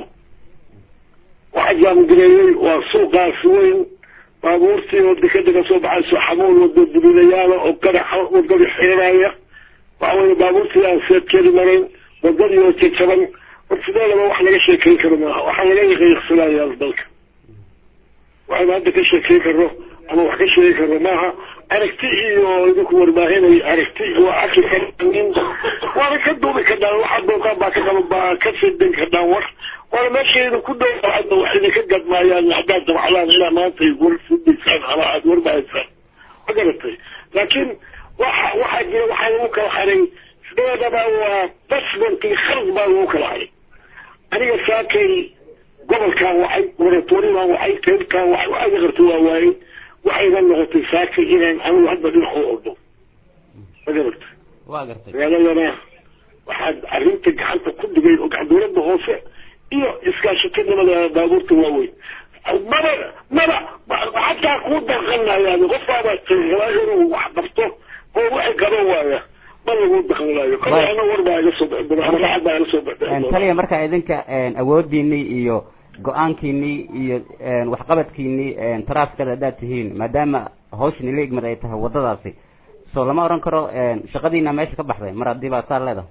waxa jaamgareeyey waa suuqaasi weyn baabuurtii oo dekada kasoo baxayso xamuul wado duminayaala oo garaxa wadadii xiiraya waxa weye baabuurtii aan seedkeedi marayn wadadii oo jajaban war sideedaba wax laga sheekeyn karo maaha waxaa laga yaqiiqsanayaa dalka waxaynu hadda ka sheekeyn karno ama wax ka sheegi karno maaha aragti iyo idinku warbaahinay aragti waa arki karin waana ka duubi kardhaan waxaad doontaan baa ka qaba baa ka sidan kardhaan war waana meeshaydu ku dhow hadda wax idinka gadmaayaan haddaad dabcdaan ilaa maanta ay war fudaysaan ama aada warbahaysaan ma garatay laakiin waxa waxaa jira waxaa lagu kala haray sideedaba waa basbantii khalad baa lagu kala haray aniga saakay gobolkaan waxay moratoriumaan waxay qaybkaan waxay waaga qarta waa waayey waxayna noqotay saakay inaan anigu hadda dhinac u ordo ma garatay waa gartay magaaladana waxaad arrinta gacanta ku dhigay oo gacan dowladda hoose iyo iskaashatanimada baabuurta waaweyn maba maba xataa kuu daqanayaan qofkaaba rabaa inuu wax qabto oo waxay qaban waaya ma lagu daqanaayo kale ana war baa iga soo bixi ama lacag baa iga soo bixi taliya marka idinka awoodiinii iyo go-aankiinii iyo waxqabadkiinii taraafikada haddaad tihiin maadaama hawshan ila igmad ay tahay wadadaasi so lama oran karo shaqadiina meesha ka baxday mar haddii baa saa leedahay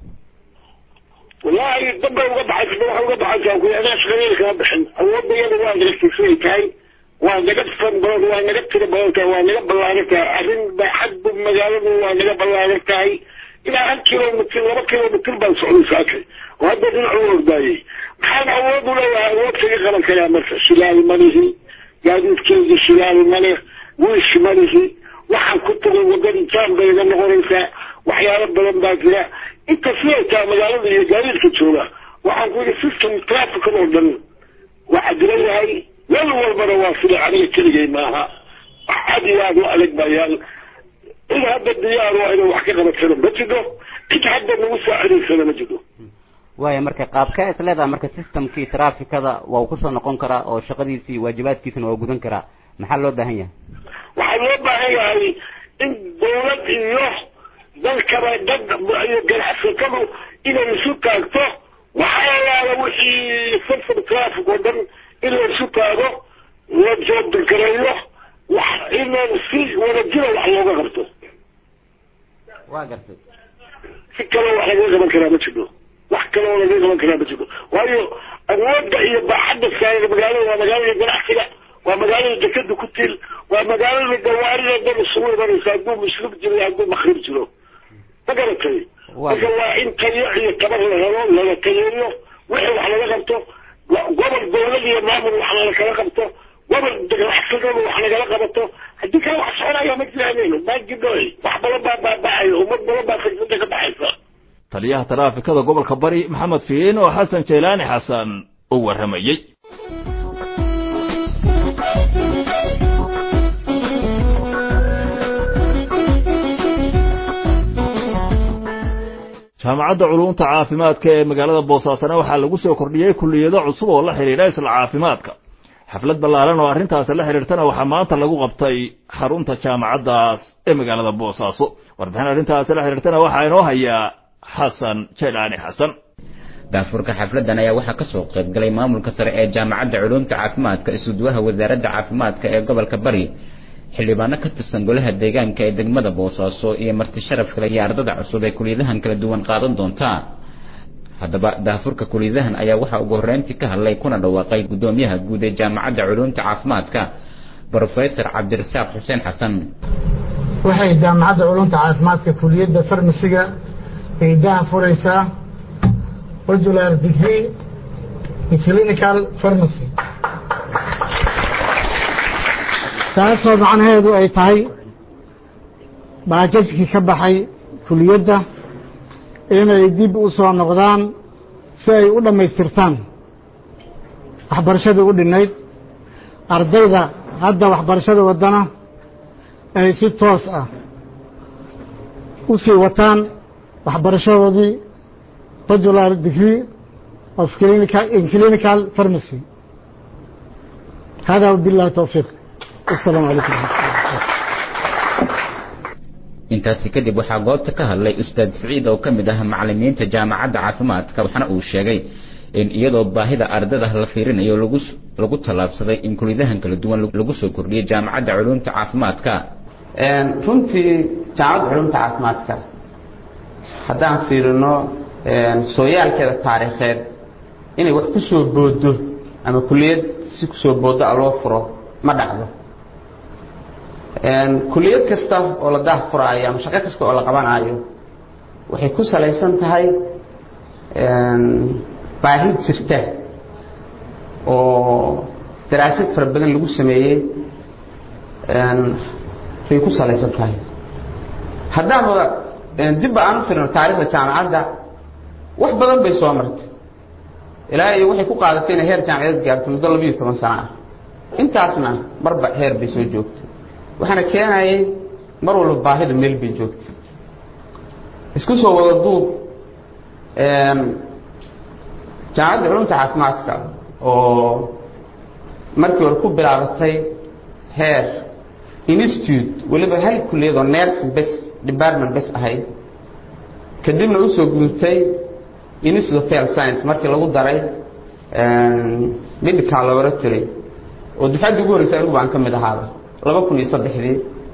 wallaahi damba uga baxaysa waxa uga baxaysaa ku anaa shaqadeeda kama bixin awoodayada waa naga tahay waa naga fan badan waa naga tiro badan tahay waa naga ballaaran tahay arrin baaxadbu magaaladu waa naga ballaaran tahay ilaa hal kilomitr laba kilomitr baan socday saakay oo hadda dhinac u ordaayey maxaan awood u leeyahay awood kaga qaban karaa marka shilaali malihi gaadiidkeygii shilaali male wiish malihi waxaan ku tagay wadadii jaan bay iga noqonaysaa waxyaalo badan baa jira inta siday tahay magaalada iyo gaadiidka jooga waxaan ku yidhi system trafficad oo dhan waxaa jira yahay meel walbana waa sida aniga keligay maaha wax aad iyo aad u adag bayaan cid hadda diyaar waa inay wax ka qabatsana ma jiro cid hadda nagu saacidaysana ma jiro waaya marka qaabkee is leedahay marka systemkii trafficada waa uu kusoo noqon karaa oo shaqadiisii waajibaadkiisana waa gudan karaa maxaa loo baahan yahay waxaa loo baahan yahay in dawlad iyo dalkaba dad iyo ganacsatadu inay isu taagto waxaa yaala wixii system traffic oo dhan in la isu taago la joobdagareeyo wax in si wadajira wax looga qabto waa gartay si kaloo wax lagaga qaban karaa ma jiro wax kaloo lagaga qaban karaa ma jiro waayo awoodda iyo baaxadda saaran magaalada waa magaalada ganacsiga waa magaalada dekada ku tiil waa magaalada gawaarida dad isugu imanaysa hadduu muslim jiro iyo hadduu makrib jiro ma garatay marka waa in tayo iyo tabar la helo laga tayeeyo wixii wax laga qabto gobol dawlad iyo maamul wax lala kala qabto gobol ganacsadaba wax lagala qabato haddii kale wax soconaya ma jiraanen ma jiro wax badan baa baaba'ayo ummad badan baa firsada ka baxaysa taliyaha taraafikada gobolka bari maxamed fiin oo xasan jaylaani xasan u warramayey jaamacadda culumta caafimaadka ee magaalada boosaasana waxaa lagu soo kordhiyey kulliyado cusub oo la xidhiidha isla caafimaadka xaflad ballaaran oo arrintaasi la xidhiirtana waxaa maanta lagu qabtay xarunta jaamacaddaas ee magaalada boosaaso warbixin arrintaasi la xidhiirtana waxaa inoo hayaa xasan jaylaani xasan daafurka xafladan ayaa waxaa kasoo qayb galay maamulka sare ee jaamacadda culumta caafimaadka isuduwaha wasaaradda caafimaadka ee gobolka bari xildhibaano ka tirsan golaha deegaanka ee degmada boosaaso iyo marti sharaf kale iyo ardada cusub ee kuliyadahan kala duwan qaadan doonta haddaba daafurka kuliyadahan ayaa waxaa ugu horreyntii ka hadlay kuna dhawaaqay guddoomiyaha guud ee jaamacadda culumta caafimaadka brofesor cabdirasaaq xuseen xasan waxay jaamacadda culumta caafimaadka kuliyadda farmasiga ay daha furaysaa regular degree in clinical pharmacy taasoo macnaheedu ay tahay baajajkii ka baxay kuliyadda inay dib u soo noqdaan si ay u dhammaystirtaan waxbarashadii u dhinayd ardayda hadda waxbarashada waddana ay si toos ah u sii wataan waxbarashadoodii regular degree of clinical in clinical pharmacy hada billahi towfiiq السلام عليكم intaasi kadib waxaa goobta ka hadlay ustaad siciid oo ka mid ah macalimiinta jaamacadda caafimaadka waxaana uu sheegay in iyadoo baahida ardada la fiirinayo lagu lagu tallaabsaday in kuliyadahan kala duwan lagu soo kordhiyay jaamacadda culumta caafimaadka runtii jaamacadda culumta caafimaadka haddaan fiirino sooyaalkeeda taariikheed inay wax ku soo boodo ama kuliyad si kusoo boodo a loo furo ma dhacdo kuliyad kasta oo la daah furaayo ama shaqo kasta oo la qabanaayo waxay ku salaysan tahay baahi jirta oo daraasad fara badan lagu sameeyey bay ku salaysan tahay haddaanba dibba aan u firino taarikhda jaamacadda wax badan bay soo martay ilaa iyo waxay ku qaadatay inay heer jaamacadeed gaarto muddo labiiyo toban sano ah intaasna marba heer bay soo joogtay waxaana keenayay mar walba baahida meel bay joogtay isku soo wada duub jaamacadda culumta caafimaadka oo markii hore ku bilaabatay heer institute weliba hal kuliyad oo nursing bes department bes ahayd kadibna usoo gudubtay institute of health science markii lagu daray medical laboratory oo dufcaddii ugu horreysay anigu baan ka mid ahaaba laba kun iyo saddexdii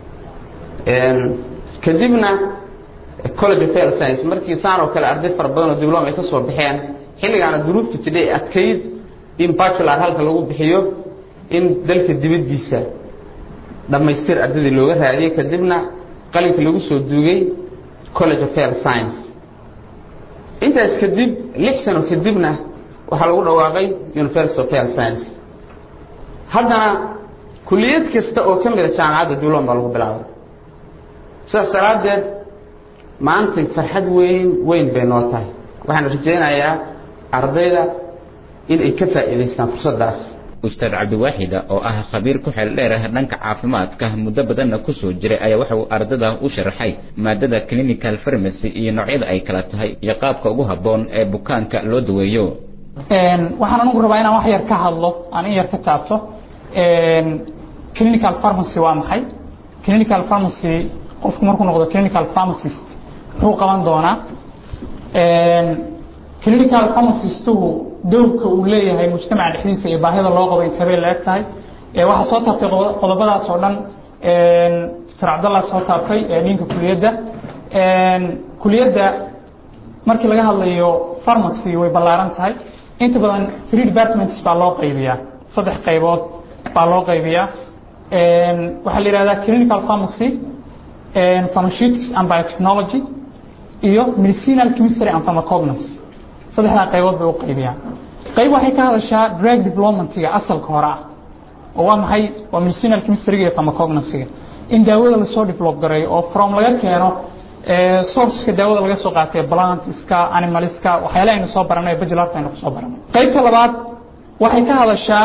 kadibna college of health science markii saan oo kale arday fara badan oo diblom ay ka soo baxeen xilligaana duruufta jidhay adkayd in bachelor halka lagu bixiyo in dalka dibaddiisa dhammaystir ardaydii looga raadiyey kadibna qalinka lagu soo duugay college of health science intaas kadib lix sano kadibna waxaa lagu dhawaaqay university of health science haddana kuliyad kasta oo ka mida jaamacadda duulon baa lagu bilaabay sidaas daraaddeed maanta farxad weyn weyn bay noo tahay waxaan rajaynayaa ardayda in ay ka faa'iidaystaan fursaddaas ustaad cabdiwaaxida oo ah khabiir ku xeel dheer ah dhanka caafimaadka muddo badanna kusoo jiray ayaa waxa uu ardada u sharaxay maadada clinical pharmacy iyo noocyada ay kala tahay iyo qaabka ugu habboon ee bukaanka loo daweeyo waxaan anigu rabaa inaan wax yar ka hadlo aan in yar ka taabto clinical pharmacy waa maxay clinical pharmacy qofku markuu noqdo clinical pharmacist muxuu qaban doonaa clinical pharmacistuhu dowrka uu leeyahay mujtamaca dhexdiisa iyo baahida loo qabo intebay la eg tahay waxaa soo taabtay qodobadaas oo dhan dr cabdallah soo taabtay ninka kuliyadda kuliyadda markii laga hadlayo pharmacy way ballaaran tahay inta badan three departments baa loo qaybiyaa saddex qaybood baa loo qaybiyaa waxaa la yihahdaa clinical pharmacy pharmaceutics and biotechnology iyo medicinal chemistry and pharmacognosy saddexdaa qaybood bay u qaybiyaan qayb waxay ka hadashaa drug developmentiga asalka hore ah oo waa maxay waa medicinal chemistryga iyo pharmacognosy-ga in daawada lasoo develop gareeyo oo from laga keeno sourceka daawada laga soo qaatay plantska animalska waxyaala aynu soo baranay bachelarta aynu kusoo baranay qaybta labaad waxay ka hadashaa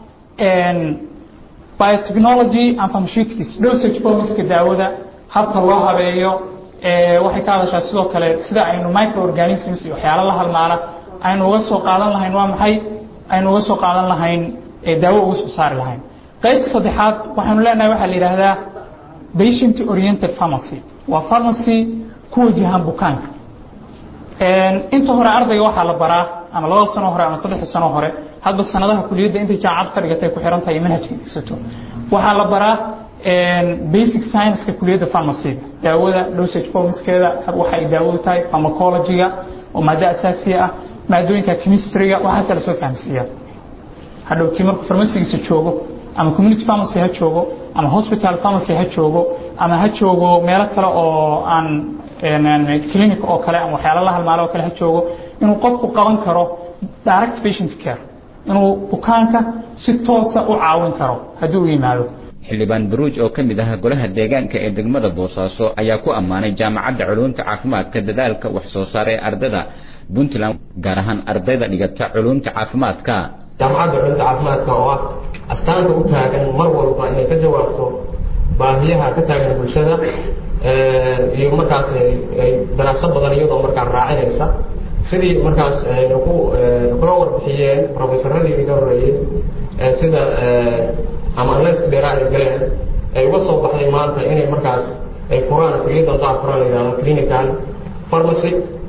biotechnology and pharmaceutics dosage formska daawada habka loo habeeyo waxay ka hadashaa sidoo kale sida aynu microorganisms iyo waxyaalo la halmaala aynu uga soo qaadan lahayn waa maxay aynu uga soo qaadan lahayn daawo uga soo saari lahayn qaybta saddexaad waxaynu leenahay waxaa la yidhaahdaa patient oriented pharmacy waa pharmacy ku wajahan bukaanka inta hore ardayga waxaa la baraa ama labada sano hore ama saddexda sano hore hadba sanadaha kuliyadda intay jaamacad ka dhigatay ku xiran tahay manhajka dhigsato waxaa la baraa basic science-ka kuliyadda pharmacyga daawada dosage formskeeda waxa ay daawadu tahay pharmacology-ga oo maado asaasiya ah maadooyinka chemistry-ga waxaasa lasoo fahamsiiyaa hadhowtii markuu farmasigiisa joogo ama community pharmacy ha joogo ama hospital pharmacy ha joogo ama ha joogo meelo kale oo aan clinic oo kale ama waxyaalo la halmaalo oo kale ha joogo inuu qofku qaban karo direct patient care inuu bukaanka si toosa u caawin karo haddii u yimaado xildhibaan baruuj oo ka mid ah golaha deegaanka ee degmada boosaaso ayaa ku ammaanay jaamacadda culuumta caafimaadka dadaalka wax soo saar ee ardada puntland gaar ahaan ardayda dhigata culuumta caafimaadka jaamacadda culuumta caafimaadka oo ah astaanta u taagan mar walba inay ka jawaabto baahiyaha ka taagan bulshada iyo markaas daraasad badan iyadoo markaa raacinaysa sidii markaas ku kula warbixiyeen profesaradii iga horreeyey sida ama analyska dheeraa ay galeen ay uga soo baxday maanta inay markaas ay furaan kuliyadda daa furaan la yidhahdo clinical pharmacy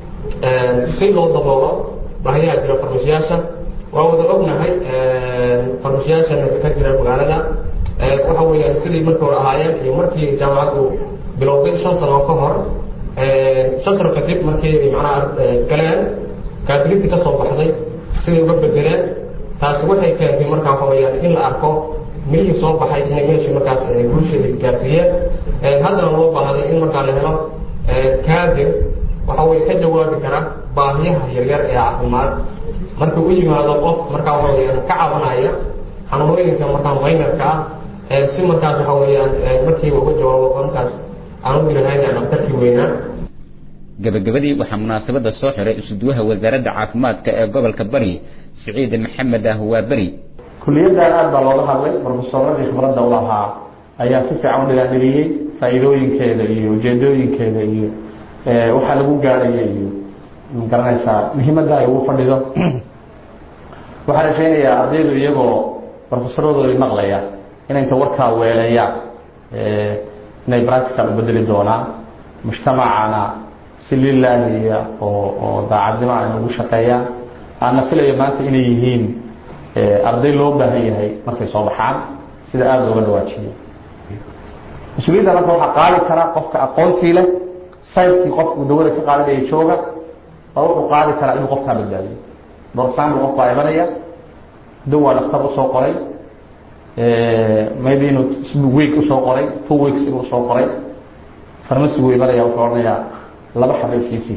si loo daboolo baahiyaha jira farmashiyaasha waa wada ognahay farmashiyaasha ka jira magaalada waxa weeyaan sidii markii hore ahaayeen iyo markii jaamacaddu bilowday shan sano ka hor shan sano kadib markii macnaha galeen kaabiliti ka soo baxday siday uga bedeleen taasi waxay keentay markaa waxa weeyaan in la arko milihii soo baxay inay meeshii markaas bulshada gaarsiiyeen haddana loo baahday in markaa la helo kaadir waxa weye ka jawaabi kara baahiyaha yaryar ee caafimaad marka u yimaado qof markaa waxa weyaan ka cabanaya xanuunooyinka markaa maynarka ah si markaas waxa weeyaan markiiba uga jawaabo markaas aan u dirahayna dhaktarkii weynaa gabagabadii waxaa munaasabada soo xiray isuduwaha wasaaradda caafimaadka ee gobolka bari siciid maxamed ah waa beri kuliyaddan aad baa looga hadlay brofesoradii khibradda u lahaa ayaa si fiican u dhigaadhigiyey faa'iidooyinkeeda iyo ujeedooyinkeeda iyo waxaa lagu gaadhaya iyo magaranaysaa muhiimadda ay ugu fadhido waxaa rajaynayaa ardaydu iyagoo brofesoradoodii maqlaya inay inta warkaa weeleeyaan inay practical u bedeli doonaan mujtamacana si lilaahiya oo oo daacadnimo ay ugu shaqeeyaan aana filayo maanta inay yihiin arday loo baahan yahay markay soo baxaan sida aada looga dhawaajiyay mas-uuliyadda marka waxaa qaadi kara qofka aqoontii leh sayrkii qofku dawada ka qaadanaya jooga baa wuxuu qaadi karaa inuu qofkaa badbaadiyo doorsaanbu qof baa imanaya dawaa dhaktar usoo qoray maybe inuu week usoo qoray two weeks inuu usoo qoray farmasigu imanaya wuxuu odhanayaa laba xabay siisii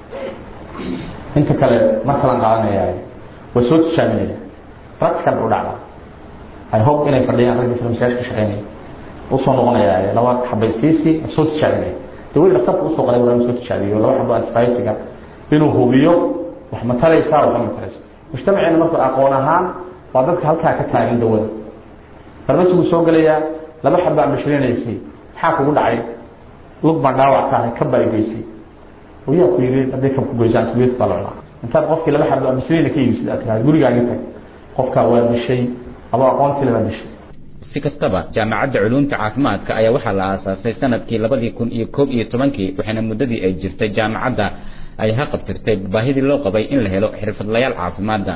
inta kale mar kalan qaadanaya waa soo tijaabinaya practical u dhacda i hope inay fadhiyaan raggii farmasiyaasha ka shaqeynaya usoo noqonaya laba xabay siisii soo tijaabinaya dawada dhaktarka usoo qoray waa inuu soo tijaabiyo laba xabo antibiotiga inuu hubiyo wax ma taraysaa wax ma taraysa mujtamaceena marka aqoon ahaan waa dadka halkaa ka taagan dawada farmasigu soo gelayaa laba xabaa bashirinaysay maxaa kugu dhacay lug baan dhaawac ka ahay kab baa igeysay yaa ku yiri hadday kab ku goyso antibiotic baa la cunaa intaad qofkii laba xabo bashirina ka iibsid aad tiraahdo gurigaaga tag qofkaa waa dishay adoo aqoontii le baa dishay si kastaba jaamacadda culuumta caafimaadka ayaa waxaa la aasaasay sanadkii labadii kun iyo koob iyo tobankii waxaana muddadii ay jirtay jaamacadda ay haqabtirtay baahidii loo qabay in la helo xirfadlayaal caafimaadda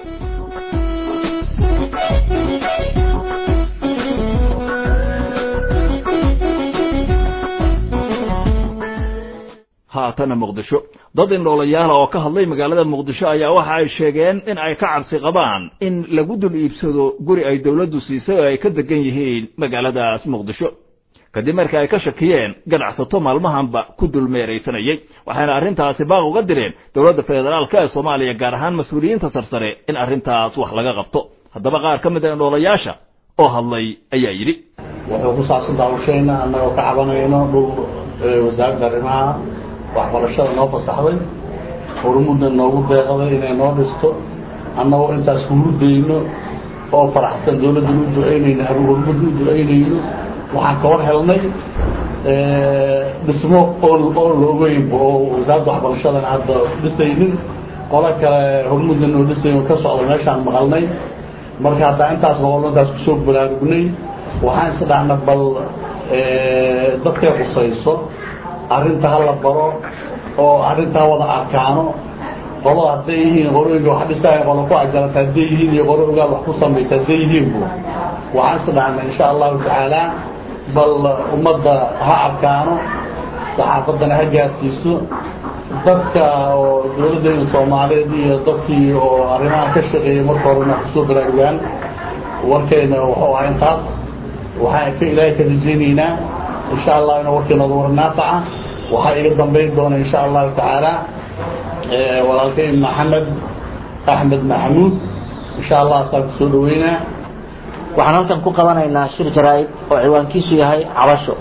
haatana muqdisho dad indhoolayaala oo ka hadlay magaalada muqdisho ayaa waxa ay sheegeen in ay ka cabsi qabaan in lagu dul iibsado guri ay dowladdu siisay oo ay ka degan yihiin magaaladaas muqdisho kadib markii ay ka shakiyeen ganacsato maalmahanba ku dulmeeraysanayay waxayna arrintaasi baaq uga direen dowladda federaalka ee soomaaliya gaar ahaan mas-uuliyiinta sarsare in arrintaas wax laga qabto haddaba qaar ka mid a indhoolayaasha oo hadlay ayaa yidhi wuxuu ku saabsan daawashayna annagoo ka cabanayno dhul wasaaradda arrimaha waxbarashada noo fasaxday hormudna noogu deeqday inay noo dhisto annagoo intaas kugu dayno oo faraxsan dowladdan u ducaynayno hormudna u ducaynayno waxaan ka war helnay dhismo oo oo la ogeynba oo wasaaradda waxbarashadan hadda dhisaynin qolo kale hormudna noo dhisayn ka socda meeshaan maqalnay marka haddaa intaas noqono intaas kusoo baraarugnay waxaan isdhahna bal dadkay qusayso arrinta ha la baro oo arrinta ha wada arkaano qolo hadday yihiin qorooyinka wax dhistaaya qolo ku ajarata hadday yihiin iyo qoro ogaal wax ku samaysa hadday yihiinbu waxaan isdhahna insha allahu tacaala bal ummadda ha arkaano saxaafaddana ha gaarsiiso dadka oo dowladdeena soomaaliyeed iyo dadkii oo arrimaha ka shaqeeyay marka horena kusoo baraarugaan warkayna wuxuu ahaa intaas waxaan ka ilaahay ka rajaynaynaa insha allah inuu warkeynooda war naafaca waxaa iga dambayn doona insha allahu tacaala walaalkay maxamed axmed maxamuud insha allah asaan kusoo dhaweynaa waxaan halkan ku qabanaynaa shir jaraa'id oo ciwaankiisu yahay cabasho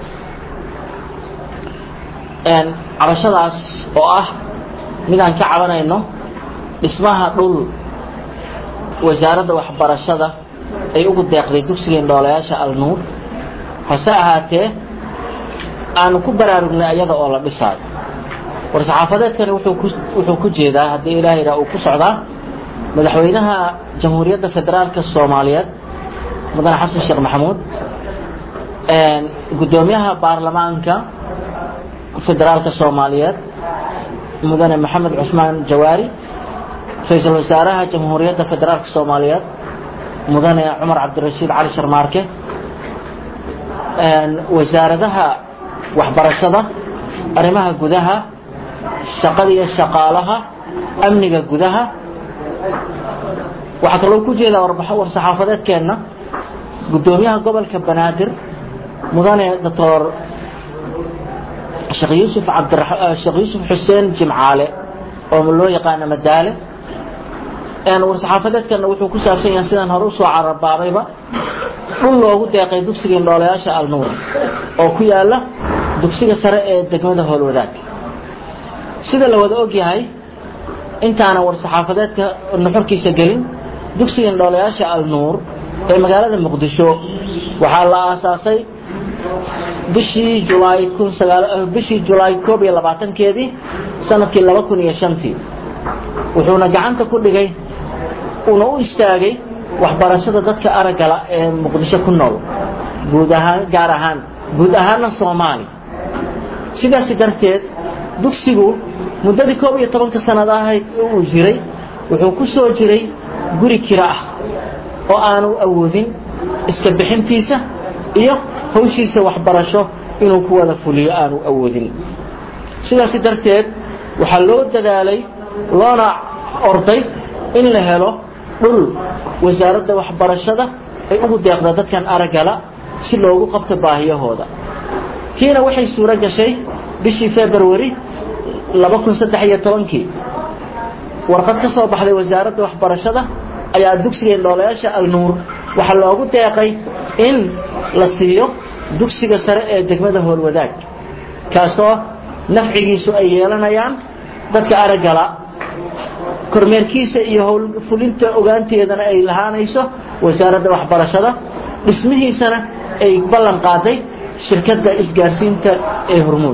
cabashadaas oo ah midaan ka cabanayno dhismaha dhul wasaaradda waxbarashada ay ugu deeqday dugsiga indhoolayaasha alnuur hase ahaatee aanu ku baraarugnay iyada oo la dhisaayo war-saxaafadeedkani wuxuu ku jeedaa haddii ilaahayna uu ku socdaa madaxweynaha jamhuuriyadda federaalka soomaaliyeed mudane xasan sheekh maxamuud guddoomiyaha baarlamaanka federaalka soomaaliyeed mudane maxamed cusmaan jawaari ra-iisul wasaaraha jamhuuriyadda federaalka soomaaliyeed mudane cumar cabdirashiid cali sharmaarke wasaaradaha waxbarashada arrimaha gudaha shaqada iyo shaqaalaha amniga gudaha waxaa kaloo ku jeedaa war-saxaafadeedkeenna guddoomiyaha gobolka banaadir mudane doctor sheekh yuusuf cabdira sheekh yuusuf xuseen jimcaale oo loo yaqaano madaale war-saxaafadeedkana wuxuu ku saabsan yahay sidaan hore usoo carabaabayba dhul loogu deeqay dugsiga indhoolayaasha alnuur oo ku yaala dugsiga sare ee degmada howlwadaag sida la wada og yahay intaana war-saxaafadeedka nuxurkiisa gelin dugsiga indhoolayaasha alnuur ee magaalada muqdisho waxaa la aasaasay bishii julaay kun sagaal bishii julaay koob iyo labaatankeedii sanadkii laba kun iyo shantii wuxuuna gacanta ku dhigay uuna u istaagay waxbarashada dadka araggala ee muqdisho ku nool guud ahaan gaar ahaan guud ahaana soomaali sidaasi darteed dugsigu muddadii koob iyo tobanka sanad ahayd uu jiray wuxuu ku soo jiray guri kiro ah oo aanu awoodin iska bixintiisa iyo hawshiisa waxbarasho inuu ku wada fuliyo aanu awoodin sidaasi darteed waxaa loo dadaalay loona orday in la helo dhul wasaaradda waxbarashada ay ugu deeqda dadkan araggala si loogu qabto baahiyahooda tiina waxay suuro gashay bishii februari laba kun saddex iyo tobankii warqad ka soo baxday wasaaradda waxbarashada ayaa dugsiga indhoolayaasha alnuur waxaa loogu deeqay in la siiyo dugsiga sare ee degmada howlwadaag kaasoo nafcigiisu ay yeelanayaan dadka araggala kormeerkiisa iyo howlfulinta ogaanteedana ay lahaanayso wasaaradda waxbarashada dhismihiisana ay ballan qaaday shirkadda isgaarsiinta ee hormuud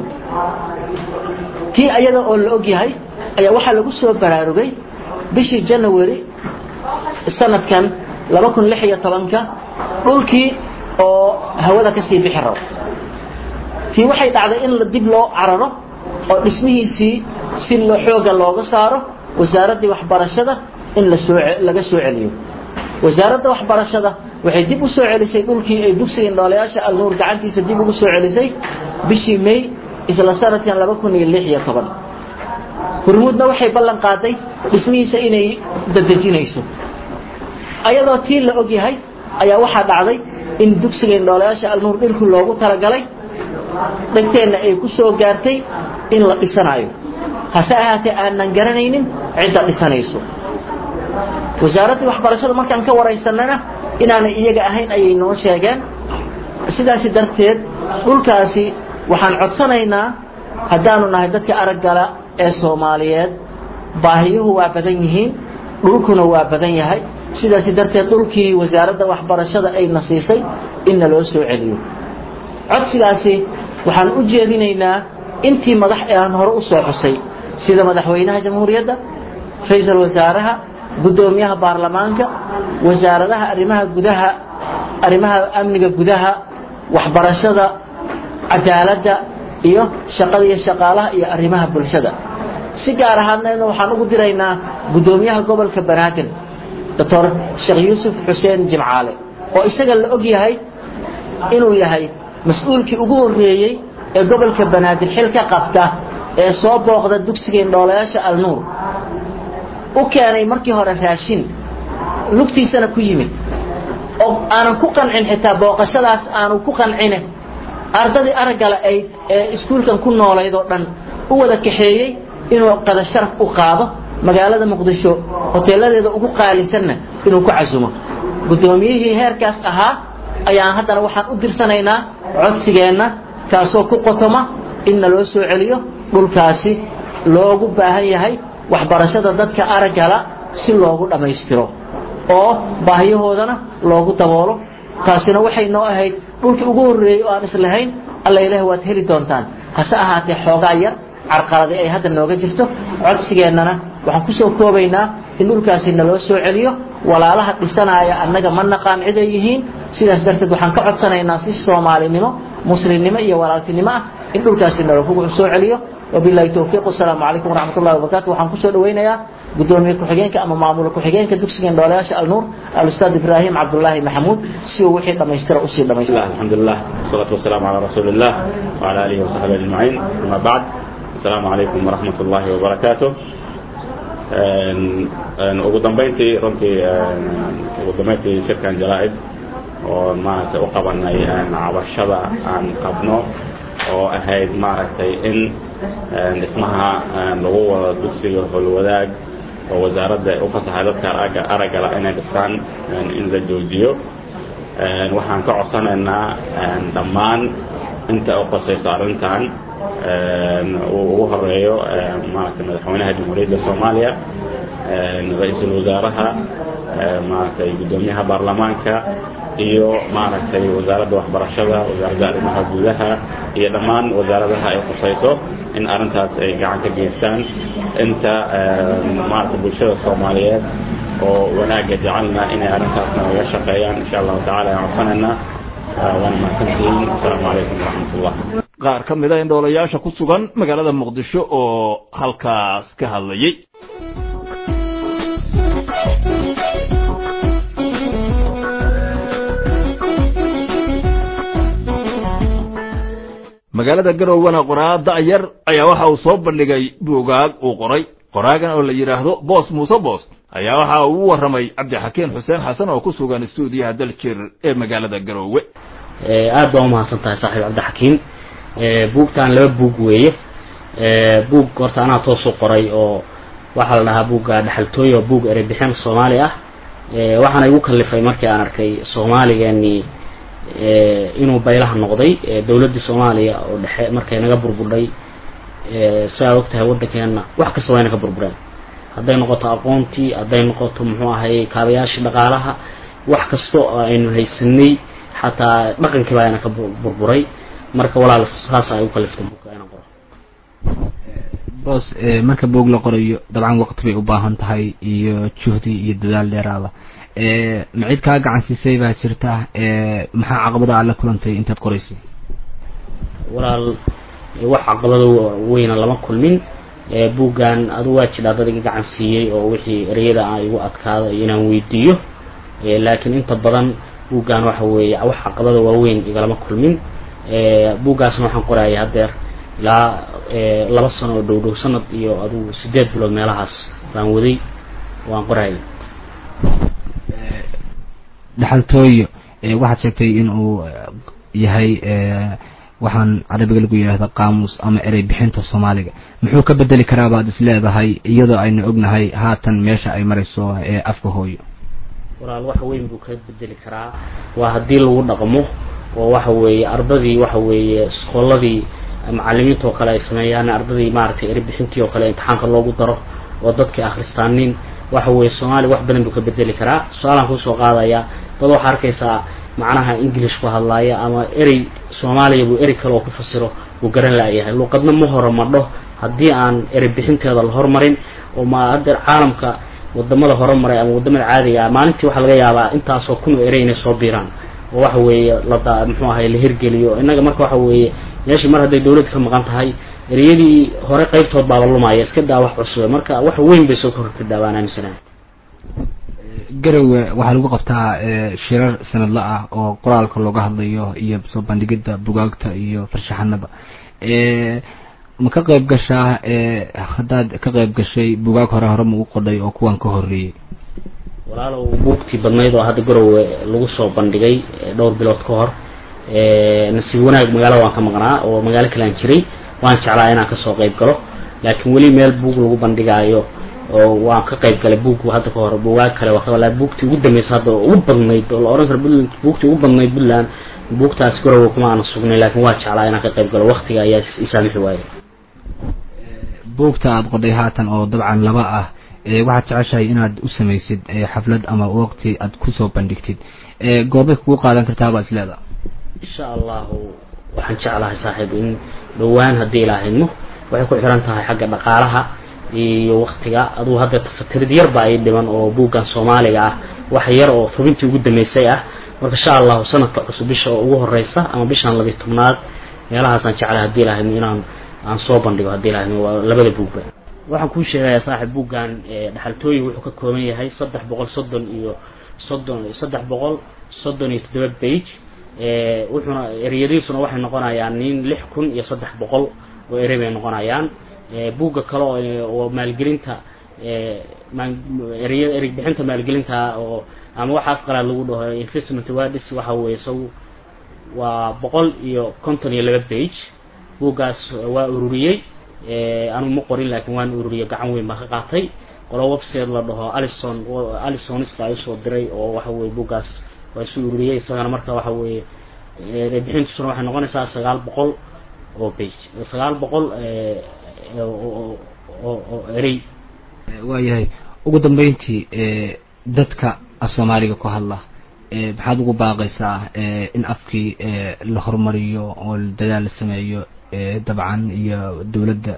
tii ayada oo la og yahay ayaa waxaa lagu soo baraarugay bishii janawari sanadkan laba kun lix iyo tobanka dhulkii oo hawada ka sii bixi rabo tii waxay dhacday in dib loo cararo oo dhismihiisii si xooga looga saaro wasaaraddii waxbarashada in lasoo laga soo celiyo wasaaradda waxbarashada waxay dib u soo celisay dhulkii ay dugsiga indhoolayaasha alnuur gacantiisa dib ugu soo celisay bishii may isla sanadkan laba kun iyo lix iyo toban hormuudna waxay ballan qaaday dhismihiisa inay dadejinayso ayadoo tii la og yahay ayaa waxaa dhacday in dugsiga indhoolayaasha alnuur dhilku loogu talagalay dhegteenna ay ku soo gaartay in la dhisanayo hase ahaatee aanan garanaynin cidda dhisanayso wasaaraddii waxbarashada markaan ka waraysanana inaanay iyaga ahayn ayay noo sheegeen sidaasi darteed dhulkaasi waxaan codsanaynaa haddaanu nahay dadka araggala ee soomaaliyeed baahiyuhu waa badan yihiin dhulkuna waa badan yahay sidaasi darteed dhulkii wasaaradda waxbarashada ayna siisay inna loo soo celiyo codsigaasi waxaan u jeedinaynaa intii madax ee aan hore u soo xusay sida madaxweynaha jamhuuriyadda ra-iisul wasaaraha guddoomiyaha baarlamaanka wasaaradaha arrimaha gudaha arrimaha amniga gudaha waxbarashada cadaaladda iyo shaqada iyo shaqaalaha iyo arrimaha bulshada si gaar ahaadneedna waxaan ugu diraynaa guddoomiyaha gobolka banaadir doctor sheekh yuusuf xuseen jimcaale oo isaga la og yahay inuu yahay mas-uulkii ugu horreeyey ee gobolka banaadir xil ka qabta ee soo booqda dugsiga indhoolayaasha alnuur u keenay markii hore raashin lugtiisana ku yimid oo aanan ku qancin xitaa booqashadaas aanu ku qancine ardadii araggale ay ee iskuulkan ku noolayd oo dhan u wada kaxeeyey inuu qada sharaf u qaado magaalada muqdisho hoteeladeeda ugu qaalisanna inuu ku casumo guddoomiyihii heerkaas ahaa ayaan haddana waxaan u dirsanaynaa codsigeenna kaasoo ku qotoma inna loo soo celiyo dhulkaasi loogu baahan yahay waxbarashada dadka araggala si loogu dhammaystiro oo baahiyahoodana loogu daboolo taasina waxay noo ahayd dhulkii ugu horreeyey oo aan islahayn alla ilaah waad heli doontaan hase ahaatee xoogaa yar carqaladi ay hadda nooga jirto codsigeennana waxaan ku soo koobaynaa in dhulkaasi naloo soo celiyo walaalaha dhisanaya annaga ma naqaan cid ay yihiin sidaas darteed waxaan ka codsanaynaa si soomaalinimo muslimnimo iyo walaaltinimo ah in dhulkaasi nalakugu soo celiyo wabillahi towfiiq wasalaamu calaykum waraxmat ullahi wabarakatu waxaan kusoo dhaweynayaa gudoomiye ku-xigeenka ama maamul ku-xigeenka dugsiga indhoolayaasha alnuur alustaad ibraahim cabdullaahi maxamuud si uu wixii dhammaystira usii dhammaystira الحمد لله والصلاة والسلام على رسول الله وعلى آله وصحبه أجمعين أما بعد السلام عليكم ورحمة الله وبركاته ugu dambeyntii runtii ugu dambeyntii shirkan jaraa'id oo maaragtay u qabanay cabashada aan qabno oo ahayd maaragtay in dhismaha lagu wado dugsiga howlwadaag oo wasaaradda u fasaxay dadka aragga araggala inay dhistaan in la joojiyo waxaan ka codsanaynaa dhammaan inta u qosayso arrintan uu ugu horeeyo maaragtay madaxweynaha jamhuuriyadda soomaaliya ra-iisul wasaaraha maaragtay guddoomiyaha baarlamaanka iyo maaragtay wasaaradda waxbarashada wasaaradda arrimaha gudaha iyo dhammaan wasaaradaha ay qusayso in arrintaas ay gacan ka geystaan inta maaragtay bulshada soomaaliyeed oo wanaagga jecelna inay arrintaasna naga shaqeeyaan insha allahu tacala aan codsanaynaa waana mahadsantihiin asalaamu calaykum waraxmatullah qaar ka mid a indhoolayaasha ku sugan magaalada muqdisho oo halkaas ka hadlayay magaalada garowwana qoraa da'yar ayaa waxa uu soo bandhigay buugaag uu qoray qoraagan oo la yidhaahdo boos muuse boos ayaa waxa uu u warramay cabdixakiin xuseen xasan oo ku sugan istuudiyaha daljir ee magaalada garoowe aad baa umahadsan tahay saaxiib cabdixakiin buugtan laba buug weeye buug horta anaa toosu qoray oo waxaa la dhahaa buugga dhexaltooy oo buug ereybixin soomaali ah waxaana igu kallifay markii aan arkay soomaaligeenii inuu baylaha noqday dowladdii soomaaliya oo dhexe markay naga burburdhay saa og tahay waddankeena wax kasta wayna ka burbureen hadday noqoto aqoontii hadday noqoto muxuu ahay kaabayaashii dhaqaalaha wax kasta oo aynu haysanay xataa dhaqankii baa ayna ka burburay marka walaal saas ay u kaliftay buugka inaan qoro boos marka buug la qorayo dabcan waqti bay u baahan tahay iyo juhdi iyo dadaal dheeraada ma cid kaa gacan siisay baa jirta maxaa caqabada aad la kulantay intaad qoraysay walaal wax caqabado weyna lama kulmin buuggan adu waa jidhaa dad iga gacan siiyey oo wixii ereyada aan igu adkaado inaan weydiiyo laakiin inta badan buuggan waxa weeye wax caqabada waaweyn igalama kulmin buuggaasna waxaan qorayay haddeer ilaa laba sano oo dhow dhow sanad iyo adugu sideed bilood meelahaas baan waday waan qorayay dhexaltooyo waxaad sheegtay in uu yahay waxaan carabiga lagu yidhaahda qaamuus ama erey bixinta soomaaliga muxuu ka bedeli karaa baad is leedahay iyadoo aynu ognahay haatan meesha ay marayso ee afka hooyo walaal wax weyn buu ka bedeli karaa waa haddii lagu dhaqmo oo waxa weeye ardadii waxa weeye iskooladii macalimiinta oo kale ay sameeyaan ardadii maaragtay eri bixintii oo kale imtixaanka loogu daro oo dadkii akhristaanin waxa weeye soomaaliya wax badan buu ka bedeli karaa su-aalaan kusoo qaadaya dad waxaa arkaysaa macnaha english ku hadlaaya ama erey soomaaliya buu erey kale oo ku fasiro uu garan laayahay luuqadna ma horumadho haddii aan erey bixinteeda la hormarin oo ma haddeer caalamka wadamada horumaray ama wadamada caadiga ah maalintii waxaa laga yaabaa intaasoo kun oo erey inay soo biiraan oo waxa weeye lada muxuu ahay la hirgeliyo innaga marka waxa weeye meeshii mar hadday dawladda ka maqan tahay ereyadii hore qaybtood baaba lumaya iska daa wax cusube marka wax weyn bay soo korkordhaa baan aaminsanahay garowe waxaa lagu qabtaa shirar sanadla ah oo qoraalka looga hadlayo iyo soo bandhigidda bugaagta iyo farshaxanada ma ka qayb gashaa haddaad ka qayb gashay bugaag hore hore ma u qodhay oo kuwan ka horreeyey walaalow buugtii badnayd oo hadda garowe lagu soo bandhigay dhowr bilood ka hor nasiib wanaag magaalada waan ka maqnaa oo magaalo kale aan jiray waan jeclaa inaan kasoo qayb galo laakiin weli meel buug lagu bandhigaayo oo waan ka qayb galay buug hadda ka hor buugaag kale waa ka buugtii ugu dambeysay hadda oo ugu badnayd oo la oran karo puntland buugtii ugu badnayd puntland buugtaas garowe kuma aana sugnay laakiin waa jeclaa inaan ka qayb galo waqtiga ayaa isaamixi waayay buugta aada qodhay haatan oo dabcan laba ah waxaad jeceshahay inaad u samaysid xaflad ama waqti aad kusoo bandhigtid goorbay kugu qaadan kartaa baad isleedaha insha allahu waxaan jeclahay saaxiib in dhowaan haddii ilaahayno waxay ku xiran tahay xagga dhaqaalaha iyo waktiga aduu hadda tafatirid yar baa ii dhiman oo buuggan soomaaliga ah wax yar oo hubintii ugu dambeysay ah marka insha allahu sanadka cusub bisha oo ugu horeysa ama bishan labiyo tobnaad meelahaasaan jeclay haddii lahayno inaan aan soo bandhigo haddii lahayno waa labada buugba waxaan kuu sheegayaa saaxiib buuggan dhexaltooyin wuxuu ka kooban yahay saddex boqol soddon iyo soddon saddex boqol soddon iyo toddoba bage wuxuuna ereyadiisuna waxay noqonayaan nin lix kun iyo saddex boqol oo erey bay noqonayaan buugga kale oo maalgelinta erey erey bixinta maalgelinta oo ama waxa afqalaad lagu dhaho investment wadis waxa weeye isagu waa boqol iyo konton iyo laba bage buuggaas waa ururiyey anigu ma qorin laakiin waan ururiyey gacan weyn baa ka qaatay qolo website la dhaho alison alisonista ay usoo diray oo waxa weye buuggaas waa isu ururiyey isagana marka waxa weeye bixintiisuna waxay noqonaysaa sagaal boqol oo bage sagaal boqol oo erey waayahay ugu dambeyntii dadka af soomaaliga ku hadla maxaad ugu baaqaysaa in afkii la horumariyo oo dadaal la sameeyo dabcan iyo dowladda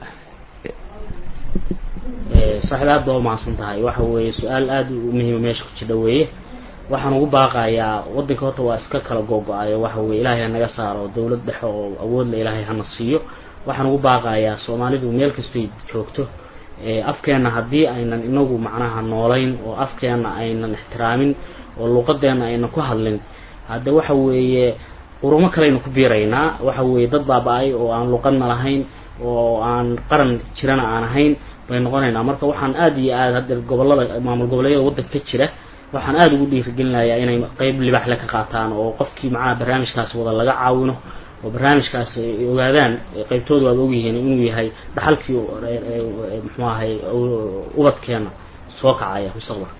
saaxiib aad baa umahadsan tahay waxa weeye su-aal aada u muhiima meesha ku jidha weeye waxaan ugu baaqayaa waddanka horta waa iska kala googo-ayo waxa weye ilaahay ha naga saaro dowlad dhexe oo awoodla ilaahay hana siiyo waxaan ugu baaqayaa soomaalidu meel kastay joogto afkeenna haddii aynan inagu macnaha noolayn oo afkeenna aynan ixtiraamin oo luuqadeenna aynan ku hadlin hadde waxa weeye qurumo kaleynu ku biiraynaa waxa weeye dad baaba-ay oo aan luuqadna lahayn oo aan qaran jirana aan ahayn bay noqonaynaa marka waxaan aada iyo aada hadda gobolada maamul goboleedyada waddanka ka jira waxaan aada ugu dhiirigelinayaa inay qeyb libaxle ka qaataan oo qofkii macnaha barnaamijkaas wada laga caawino oo barnaamijkaas ay ogaadaan qeybtooda waaba ogyihiin inuu yahay dhaxalkii muxuu ahay ubadkeena soo kacaya mustaqbalka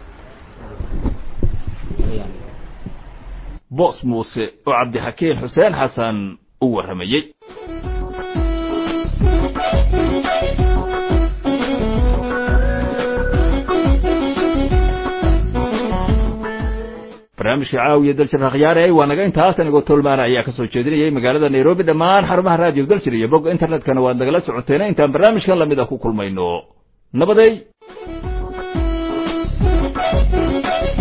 boos muuse oo cabdixakiin xuseen xasan u warramayey barnaamijka caawiya daljir akhyaare waa naga intaas anigoo tolmaana ayaa ka soo jeedinayay magaalada nairobi dhammaan xarumaha raadiyo daljir iyo bogga internetkana waad nagala socoteena intaan barnaamijkan lamid a ku kulmayno nabaday